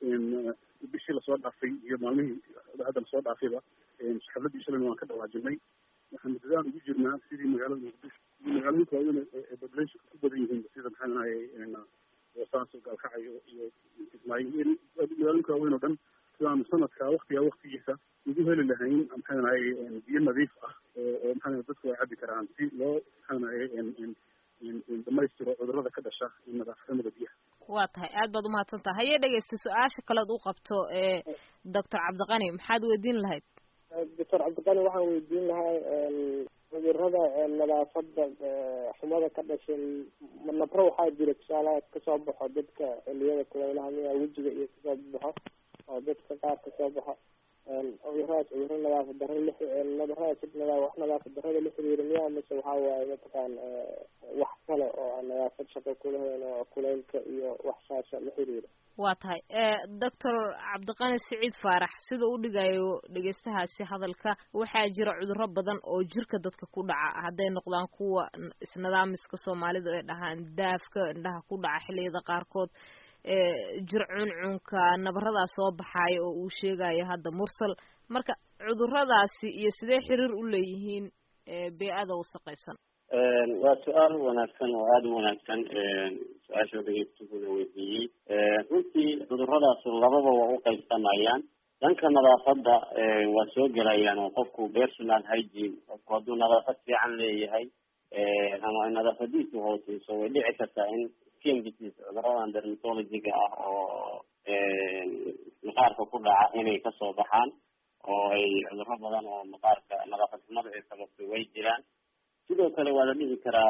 bishii lasoo dhaafay iyo maalmihii hadda lasoo dhaafayba xafladii shalayna waan ka dhawaajinay waxaanu dadaal ugu jirnaa sidii magaalada muqdisho iyo magaalooyinka waaweyn ee populationka ku badan yihiin sida maxaa nahay boosaaso gaalkacyo iyo ismaaciil magaalooyinka waaweyn oo dhan sidaanu sanadka waktiga waktigiisa ugu heli lahayn maxaa nahay biyo nadiif ah oo oo maxaa dadku ay cabi karaan si loo maxaa nahay dhamaystiro cudurrada ka dhasha nadaafnimada biyaha waa tahay aad baad umahadsan tahay hayee dhegeysta su-aasha kalead u qabto ee doctor cabdiqani maxaad weydiin lahayd doctor cabdiqani waxaan weydiin lahaa cudurada nadaafada xumada ka dhashay nabro waxaa jira tusaalaha kasoo baxo dadka xiliyada kuleylaha miya wejiga iyo kasoo baxo oo dadka qaar kasoo baxo cuduradaas cuduro nadaafad daro la nadaradaas nadaa wax nadaafad darada la xiriira miya mise waxaa waaye mataqaan wax kale oo aan nadaafad shaqo kulahayn oo kuleylka iyo wax saasa la xiriira waa tahay doctor cabdiqani siciid faarax sida u dhigayo dhegeystahaasi hadalka waxaa jira cuduro badan oo jirka dadka ku dhaca hadday noqdaan kuwa isnidaamiska soomaalida ay dhahaan daafka indhaha ku dhaca xilliyada qaarkood jir cuncunka nabaradaa soo baxaaya oo uu sheegayo hadda mursal marka cuduradaasi iyo sidee xiriir u leeyihiin bee-ada wasaqaysan waa su-aal wanaagsan oo aada u wanaagsan su-aasha dhegeystuhuda weydiiyey runtii cuduradaas lababa waa u qaybsamayaan dhanka nadaafadda waa soo gelayaan oo qofku personal hygiene qofku hadduu nadaafad fiican leeyahay ama nadaafadiisu hooseyso way dhici kartaa in skin disease cuduradan dermatologiga ah oo maqaarka ku dhaca inay kasoo baxaan oo ay cuduro badan oo maqaarka nadaafad xumada ay sababtay way jiraan sidoo kale waa la dhihi karaa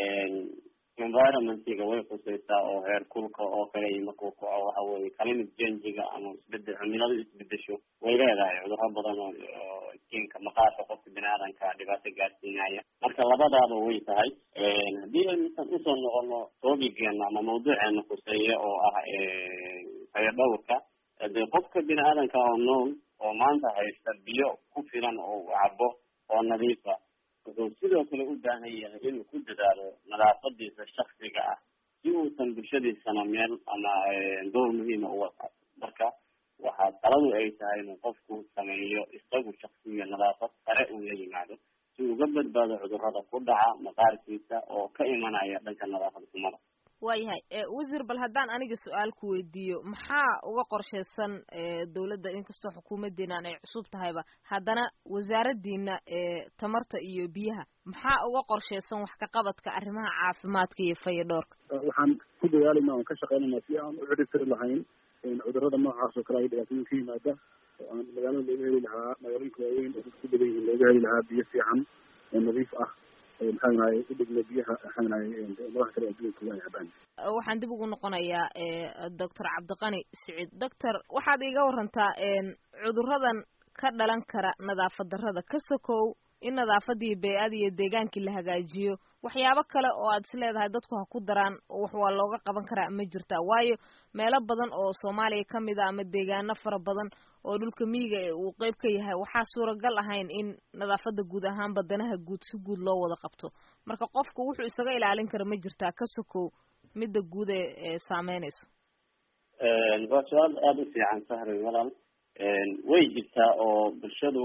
environmentiga way khuseysaa oo heer kulka oo kale markuu kaco waxa weye climate changiga ama isbedel cimiladu isbedesho way leedahay cuduro badan oo skinka maqaarka qofka bini aadanka dhibaato gaarsiinaya marka labadaaba way tahay haddii aynusan usoo noqono toobigeena ama mawduuceena khuseeya oo ah fayadhowrka dee qofka bini aadanka oo nool oo maanta haysta biyo ku filan oo u cabo oo nadiifa wuxuu sidoo kale u baahan yahay inuu ku dadaalo nadaafadiisa shaksiga ah si uusan bulshadiisana meel ama door muhiima uga qaato marka waxaa taladu ay tahay inuu qofku sameeyo isagu shaksiga nadaafad sare uu la yimaado si uga badbaado cudurada ku dhaca maqaarkiisa oo ka imanaya dhanka nadaafad xumada waayahay wasiir bal haddaan aniga su-aal ku weydiiyo maxaa uga qorshaysan dawladda inkastoo xukuumadeenan ay cusub tahayba haddana wasaaradiina tamarta iyo biyaha maxaa uga qorshaysan wax ka qabadka arrimaha caafimaadka iyo fayadhoorka waxaan ku dadaalayna oon ka shaqeynayna si aan u ciribtiri lahayn cudurada noocaas oo kale ay dhibaatooyin ka yimaada oo aan magaalada looga heli lahaa magaalooyinka waaweyn oo dadku badan yihiin looga heli lahaa biyo fiican oo nadiif ah maxaanahay u dhigno biyaha maxaanahay madaha kale adduunka waa cabaan waxaan dib ugu noqonayaa doctor cabdiqani siciid doctor waxaad iiga warantaa cuduradan ka dhalan kara nadaafad darrada ka sokow in nadaafadii bey-ada iyo deegaankii la hagaajiyo waxyaabo kale oo aad is leedahay dadku ha ku daraan wax waa looga qaban karaa ma jirtaa waayo meelo badan oo soomaaliya ka mid a ama deegaano fara badan oo dhulka miyiga ee uu qeyb ka yahay waxaa suuragal ahayn in nadaafada guud ahaan badanaha guud si guud loo wada qabto marka qofku wuxuu isaga ilaalin kara ma jirtaa ka sokow midda guud ee saameynayso waa su-aal aada u fiican sahri walaal way jirtaa oo bulshadu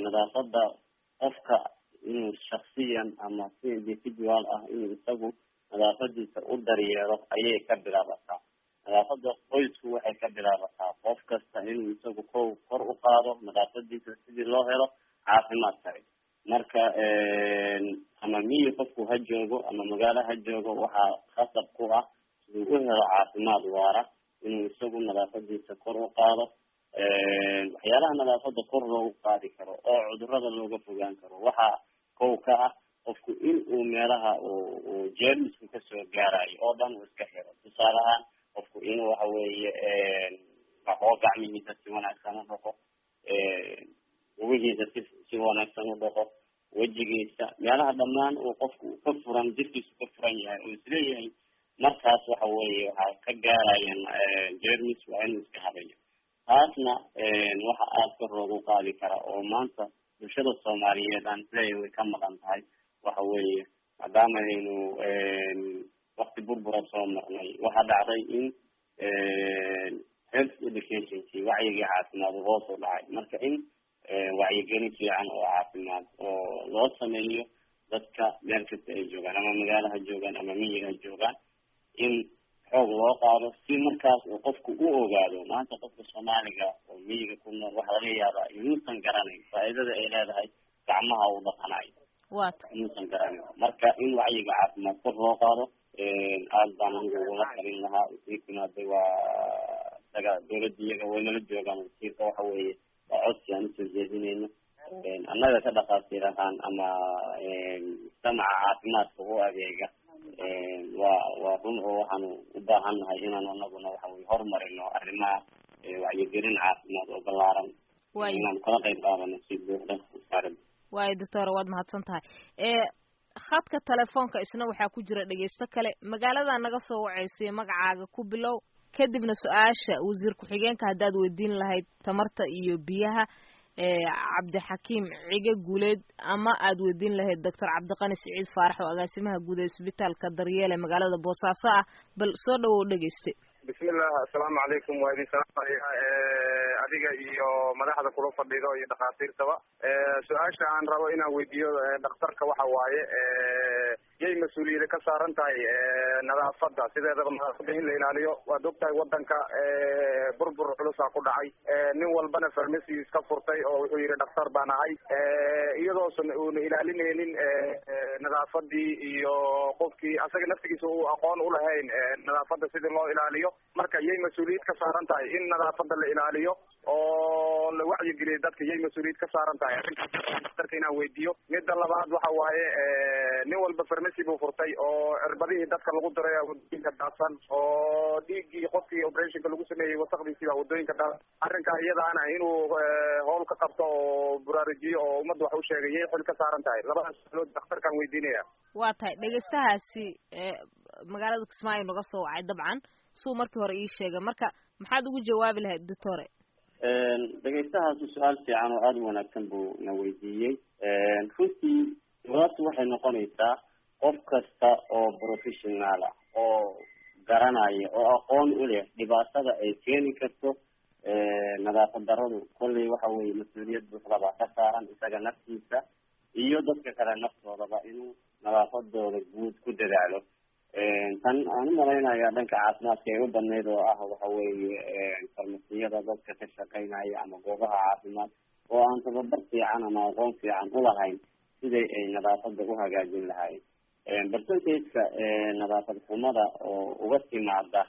nadaafada qofka inuu shaksiyan ama si individual ah inuu isagu nadaafadiisa u daryeelo ayay ka bilaabataa nadaafada qoysku waxay ka bilaabataa qof kasta inuu isagu ko kor u qaado nadaafadiisa sidii loo helo caafimaad sare marka ama miyi qofku ha joogo ama magaalo ha joogo waxaa khasab ku ah siduu u helo caafimaad waara inuu isagu nadaafadiisa kor u qaado waxyaalaha nadaafada kor loogu qaadi karo oo cudurada looga fogaan karo waxaa kow ka ah qofku in uu meelaha uu jeermisku kasoo gaarayo oo dhan uu iska xiro tusaale ahaan qofku inuu waxa weeye dhaqo gacmihiisa si wanaagsan u dhaqo lugihiisa si si wanaagsan u dhaqo wejigiisa meelaha dhammaan uu qofku ka furan jirkiisu ka furan yahay oo isleeyahay markaas waxa weeye waxaa ka gaarayan jermis waa inuu iska habayo taasna waxa aada kor loogu qaadi kara oo maanta bulshada soomaaliyeed aan isleeyahay way ka maqan tahay waxa weeye maadaama aynu wakti burbura soo marnay waxaa dhacday in health educationki wacyigii caafimaad hoos u dhacay marka in wacyigelin fiican oo caafimaad oo loo sameeyo dadka meel kasta ay joogaan ama magaalo ha joogaan ama miyiga ha joogaan in xoog loo qaado si markaas uu qofku u ogaado maanta qofka soomaaliga oo miyiga ku nool waxaa laga yaabaa inuusan garanayn faa'iidada ay leedahay gacmaha uu dhaqanayo inuusan garanayn marka in wacyiga caafimaad kor loo qaado aada baan anigu ugula talin lahaa wasiirkuna waa isaga dawladda iyaga waynala joogaan wasiirka waxa weeye waa codsi aan usoo jeedinayno annaga ka dhaqaatiir ahaan ama mujtamaca caafimaadka u adeega waa waa run oo waxaanu u baahan nahay inaan anaguna waxa weye horumarino arrimaha wacyigelin caafimaad oo ballaaran inaan kala qayb qaadano si buuxda wasaaradda waayo doctor waad mahadsan tahay khadka telefoonka isna waxaa ku jira dhegeysto kale magaalada naga soo waceysay magacaaga ku bilow kadibna su-aasha wasiir ku-xigeenka haddaad weydiin lahayd tamarta iyo biyaha cabdixakiim cige guuleed ama aad weydiin lahayd doctor cabdiqani siciid faarax oo agaasimaha guud ee isbitaalka daryeele magaalada boosaaso ah bal soo dhawow dhegeyste bismillah assalaamu calaykum waa idin salaamaya adiga iyo madaxda kula fadhido iyo dhakhaatiirtaba su-aasha aan rabo inaan weydiiyo dhakhtarka waxa waaye yay mas-uuliyada ka saaran tahay nadaafada sideedaba nadaafada in la ilaaliyo waad ogtahay wadanka burbur culusaa ku dhacay nin walbana farmacy iska furtay oo wuxuu yihi dhakhtar baan ahay iyadoosan uuna ilaalinaynin nadaafadii iyo qofkii asaga naftigiisa uu aqoon ulahayn nadaafada sidii loo ilaaliyo marka yay mas-uuliyad ka saaran tahay in nadaafada la ilaaliyo oo la wacyigeliyo dadka yay mas-uuliyad ka saaran tahay arrinkaasdaktarka inaan weydiiyo midda labaad waxa waaye nin walba farmacy buu furtay oo cirbadihii dadka lagu diray wadooyinka daadsan oo dhiiggii qofkii operationka lagu sameeyey wasaqdiisii baa wadooyinka daadsan arrinkaa iyadaana inuu howl ka qabto oo buraarujiyo oo ummadda wax u sheegay yay xil ka saaran tahay labadaas sualood daktarkaan weydiinaya waa tahay dhegeystahaasi magaalada kismaayo naga soo wacay dabcan suu markii hore ii sheegay marka maxaad ugu jawaabi lahayd doctore dhegeystahaasi su-aal fiican oo aada u wanaagsan buu na weydiiyey runtii jawaabtu waxay noqonaysaa qof kasta oo professional ah oo garanaya oo aqoon u leh dhibaatada ay keeni karto nadaafad daradu kolley waxa weye mas-uuliyad buuxdabaa ka saaran isaga naftiisa iyo dadka kale naftoodaba inuu nadaafadooda guud ku dadaalo tan aan u malaynaya dhanka caafimaadka ay u badnayd oo ah waxa weeye farmasiyada dadka ka shaqeynaya ama goobaha caafimaad oo aan tababar fiican ama aqoon fiican ulahayn siday ay nadaafada u hagaajin lahaayeen percentageka nadaafad xumada oo uga timaada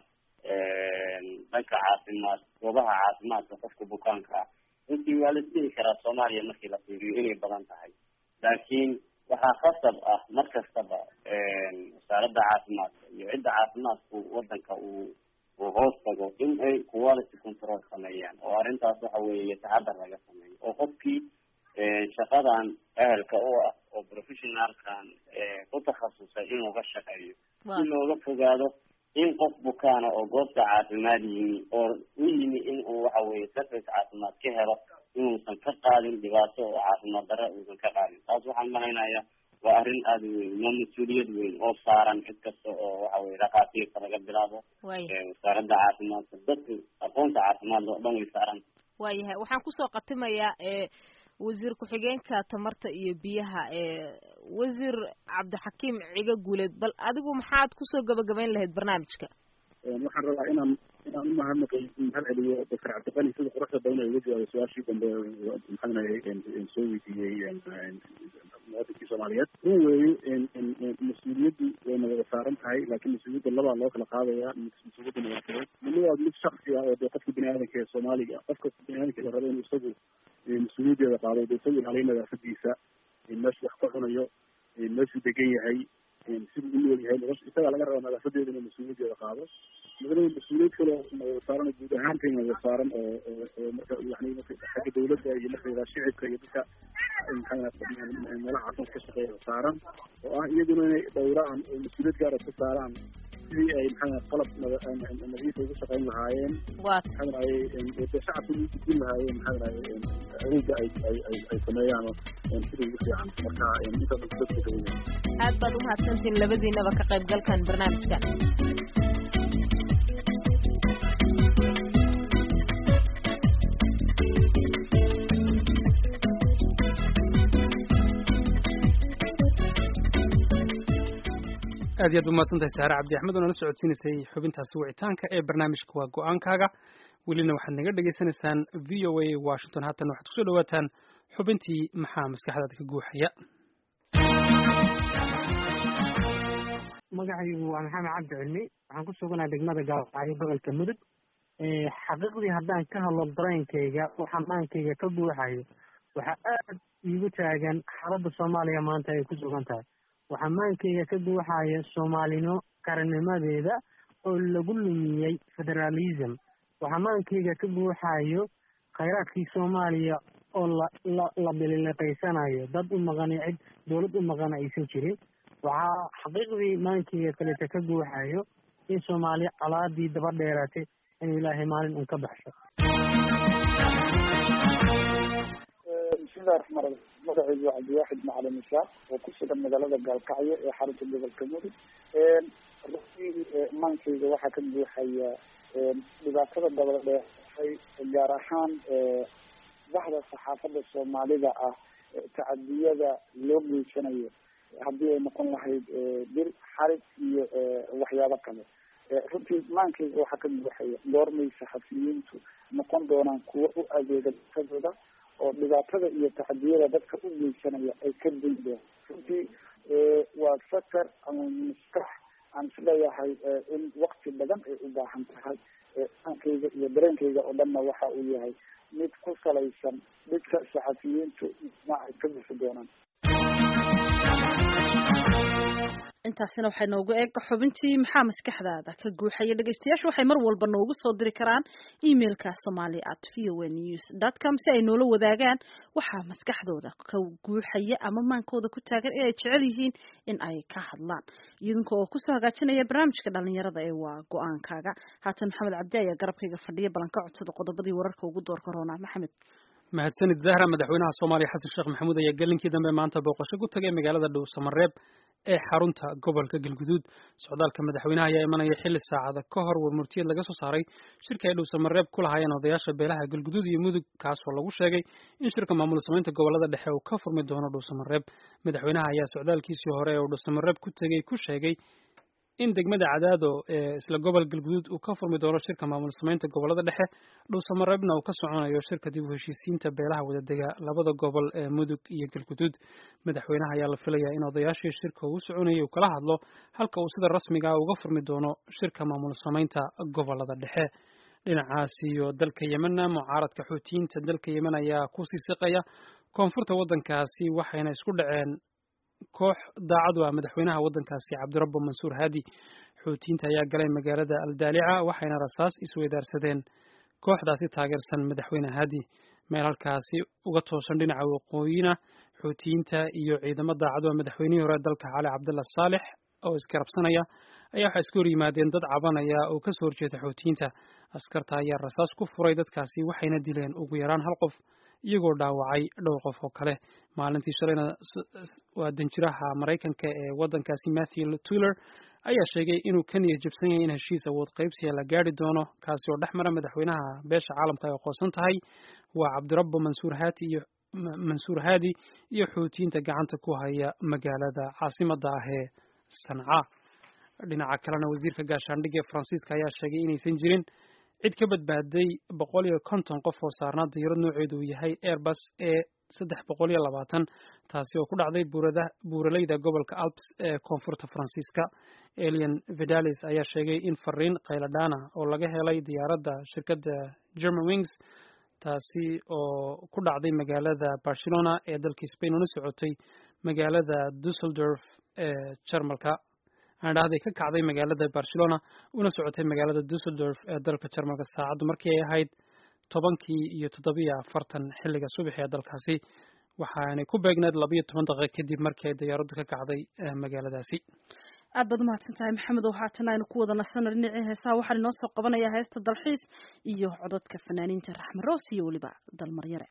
dhanka caafimaad goobaha caafimaadka qofka bukaanka ah runtii waa la isdhihi karaa soomaaliya markii la fiiriyo inay badan tahay laakiin waxaa khasab ah mar kastaba wasaaradda caafimaadka iyo cidda caafimaadku wadanka uu uu hoos tago in ay quality control sameeyaan oo arrintaas waxa weeye taxadar laga sameeyo oo qofkii shaqadan ehelka u ah oo professionalkan ku takhasusay inuu ka shaqeeyo si looga fogaado in qof bukaana oo goobta caafimaad yimi oo u yimi in uu waxa weye service caafimaad ka helo inuusan ka qaadin dhibaato oo caafimaad darre uusan ka qaadin taas waxaan malaynayaa waa arrin aada u weyn waa mas-uuliyad weyn oo saaran cid kasta oo waxa weye dhakhaatiirta laga bilaabo wasaaradda caafimaadka dadka aqoonta caafimaadka oo dhan way saaran waayahay waxaan kusoo khatimayaa wasiir ku-xigeenka tamarta iyo biyaha ee wasiir cabdixakiim ciga guuleed bal adigu maxaad kusoo gabagabayn lahayd barnaamijka waxaan rabaa inaan inaan u mahadnaqay mahad celiyo doctor cabdiqani sida quruxda badan ay uga jawaabay su-aashii dambe maxaanay soo weydiiyey muwaadinkii soomaaliyeed run weeye mas-uuliyaddu wayna wada saaran tahay laakiin mas-uuliyadda labaa loo kala qaadaya mas-uuliyadda nadaafadeed midna waa mid shaksi ah oo dee qofka bini aadanka ee soomaaliga qofka bini aadanka la rabo inuu isagu mas-uuliyaddeeda qaado dee isagu ilaaliyo nadaafadiisa meeshuu wax ka cunayo meeshuu degan yahay siduu u nool yahay nolosha isagaa laga rabaa nadaafadeeda inuu mas-uuliyaddeeda qaado midna mas-uuliyad kale oo saaran oo guud ahaantayna wada saaran oo oo marka yani marka xagga dawladda iyo marka yidhaha shicibka iyo dadka maxaa meelaha caafimaad ka shaqeeya saaran oo ah iyaguna inay dhowraan oo mas-uuliyad gaara ku saaraan sidii ay maxaa qalab nadiifa ugu shaqayn lahaayeen maxaa dhahay de shacabka ugu gudbin lahaayeen maxaa dhahay adeega ay ay ay ay sameeyaan sida ugu fiican marka intaas dadka dawaya aad baad umahadsantiin labadiinaba ka qaybgalkan barnaamijka aad iyo aad umahadsantahay saare cabdi axmed oo nala socodsiinaysay xubintaasi wicitaanka ee barnaamijka waa go-aankaaga welina waxaad naga dhagaysanaysaan v o a washington haatan waxaad kusoo dhawaataan xubintii maxaa maskaxdaada ka guuxaya magacaygu waa maxamed cabdi cilmi waxaan ku suganaa degmada gaalacyo gobolka mudug xaqiiqdii haddaan ka hadlo dareenkayga oo xamaankayga ka buuxayo waxaa aad iigu taagan xaaladda soomaaliya maanta ay ku sugan tahay waxaa maankayga ka buuxaya soomaalino qarannimadeeda oo lagu lumiyey federalism waxaa maankayga ka buuxayo khayraadkii soomaaliya oo la la la bilileqaysanayo dad u maqani cid dowlad u maqana aysan jirin waxaa xaqiiqdii maankayga kaleta ka buuxayo in soomaaliya colaadii daba dheeratay inuu ilaahay maalin un ka baxsho bismillahi raxmaan raxiim magacaygu waa cabdiwaaxid macalin ishaaq oo ku sugan magaalada gaalkacyo ee xarunta gobolka mudug runtii maankayga waxaa ka buuxaya dhibaatada dabada dheeratay gaar ahaan bahda saxaafadda soomaalida ah tacadiyada loo geysanayo haddii ay noqon lahayd dil xarig iyo waxyaabo kale runtii maankayga waxaa ka buuxaya goormay saxafiyiintu noqon doonaan kuwo u adeega dadkadooda oo dhibaatada iyo tacadiyada dadka u geysanaya ay ka daydeen runtii waa fakar ama maskax aan isleeyahay in wakti badan ay u baahan tahay maankayga iyo dareenkayga oo dhanna waxa uu yahay mid ku salaysan dhidka saxafiyiintu ma ay ka bixi doonaan intaasina waxay noogu eeg xubintii maxaa maskaxdaada ka guuxaya dhegeystayaashu waxay mar walba noogu soo diri karaan emailka somali at v o news dot com si ay noola wadaagaan waxaa maskaxdooda ka guuxaya ama maankooda ku taagan inay jecel yihiin in ay ka hadlaan idinka oo kusoo hagaajinaya barnaamijka dhalinyarada ee waa go-aankaaga haatan maxamed cabdi ayaa garabkayga fadhiya ballan ka codsada qodobadii wararka ugu door korona maxamed mahadsanid zahra madaxweynaha soomaaliya xasan sheekh maxamuud ayaa gelinkii dambe maanta booqasho ku tagay magaalada dhow samareeb ee xarunta gobolka galguduud socdaalka madaxweynaha ayaa imanaya xilli saacada ka hor warmurtiyad laga soo saaray shirka ay dhow samareeb ku lahaayeen odayaasha beelaha galguduud iyo mudug kaasoo lagu sheegay in shirka maamul samaynta gobolada dhexe uu ka furmi doono dhow samareeb madaxweynaha ayaa socdaalkiisii hore ee uu dhow samareeb ku tegey ku sheegay in degmada cadaado ee isla gobol galguduud uu ka furmi doono shirka maamul samaynta gobolada dhexe dhuusamareebna uu ka soconayo shirka dib u heshiisiinta beelaha wadadega labada gobol ee mudug iyo galguduud madaxweynaha ayaa la filayaa in odayaashii shirka uu soconayay uu kala hadlo halka uu sida rasmiga ah uga furmi doono shirka maamul samaynta gobolada dhexe dhinacaas iyo dalka yemenna mucaaradka xuutiyiinta dalka yemen ayaa kusii siqaya koonfurta waddankaasi waxayna isku dhaceen koox daacadu ah madaxweynaha waddankaasi cabdirabbo mansuur haadi xuutiyiinta ayaa galay magaalada aldaalica waxayna rasaas isweydaarsadeen kooxdaasi taageersan madaxweyne haadi meel halkaasi uga toosan dhinaca waqooyina xuutiyiinta iyo ciidamo daacadu ah madaxweynihii hore dalka cali cabdalla saalex oo isgarabsanaya ayaa waxaa isku hor yimaadeen dad cabanaya oo ka soo horjeeda xuutiyiinta askarta ayaa rasaas ku furay dadkaasi waxayna dileen ugu yaraan hal qof iyagoo dhaawacay dhowr qof oo kale maalintii shalayna waa danjiraha maraykanka ee waddankaasi matthew tuller ayaa sheegay inuu ka niyad jabsan yahay in heshiis awood qaybsiga la gaari doono kaasi oo dhex mara madaxweynaha beesha caalamka ay aqoonsan tahay waa cabdirabbo mansuur haati iyo mansuur haadi iyo xuutiyiinta gacanta ku haya magaalada caasimadda ah ee sanca dhinaca kalena wasiirka gaashaandhigga ee faransiiska ayaa sheegay inaysan jirin cid ka badbaaday boqol iyo konton qof oo saarnaa diyaarad nooceedu uu yahay airbus ee saddex boqol iyo labaatan taasi oo ku dhacday buurada buuraleyda gobolka alps ee koonfurta faransiiska elian vidalis ayaa sheegay in fariin khayladhaana oo laga helay diyaaradda shirkadda german wings taasi oo ku dhacday magaalada barcelona ee dalka spain una socotay magaalada dusseldorf ee jarmalka aan dhahday ka kacday magaalada barcelona una socotay magaalada dusseldorf ee dalka jarmalka saacaddu markii ay ahayd tobankii iyo toddobiyo afartan xilliga subax ee dalkaasi waxaanay ku beegneed labayo toban daqiiqa kadib markii ay diyaaraddu ka kacday magaaladaasi aad baad umahadsan tahay maxamed oo haatan aynu ku wada nasano dhinacii heesaha waxaan inoo soo qabanayaa heesta dalxiis iyo cododka fanaaniinta raxme roos iyo weliba dalmaryare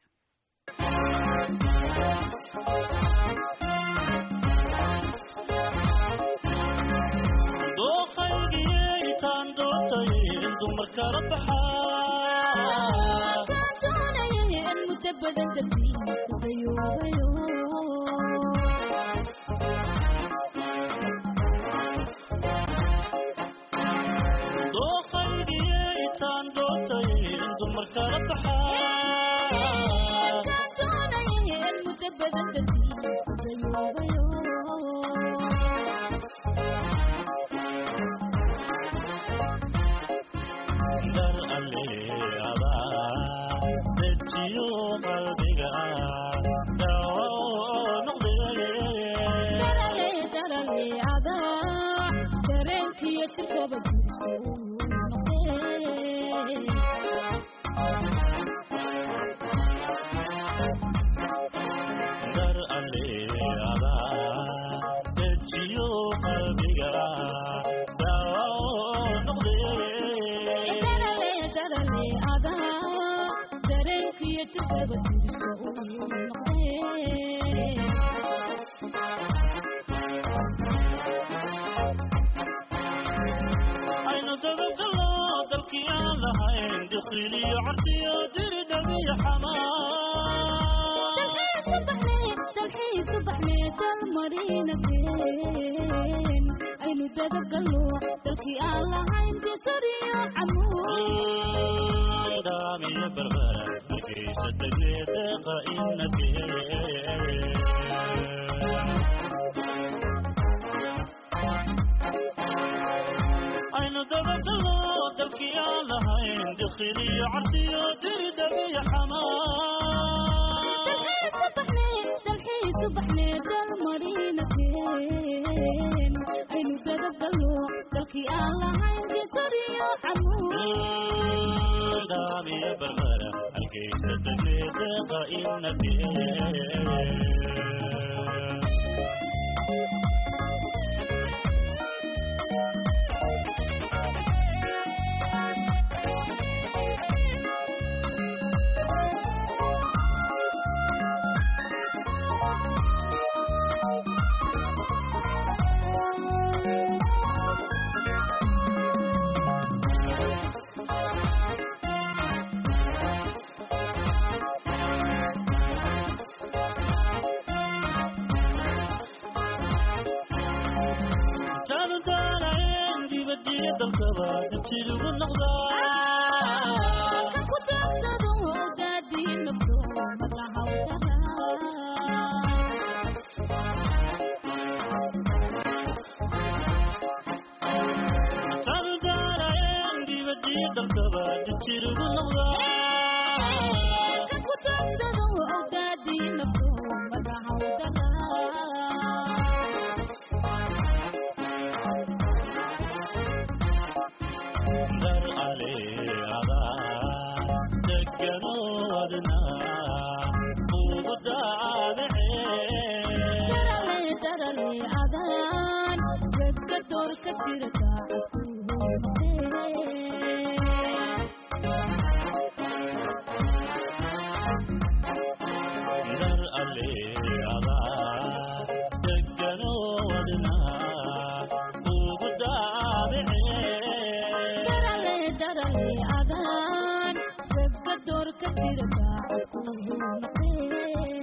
adaan ragga door ka jira daacad ku noqee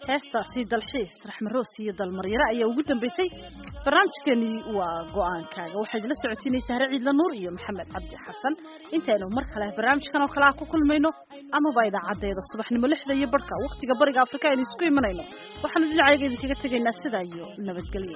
heestaasi dalxiis raxme roos iyo dalmaryare ayaa ugu dambeysay barnaamijkeenii waa go-aankaaga waxaa idila socotiinaysaa hare ciidla nuur iyo maxamed cabdi xasan intaynu mar kale barnaamijkan oo kale ah ku kulmayno amaba idaacadeeda subaxnimo lixda iyo barhka waktiga bariga afrika aynu isku imanayno waxaanu dhinacayga idinkaga tegaynaa sidaa iyo nabadgelyo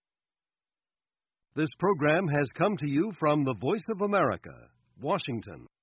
This program has come to you from the Voice of America, Washington.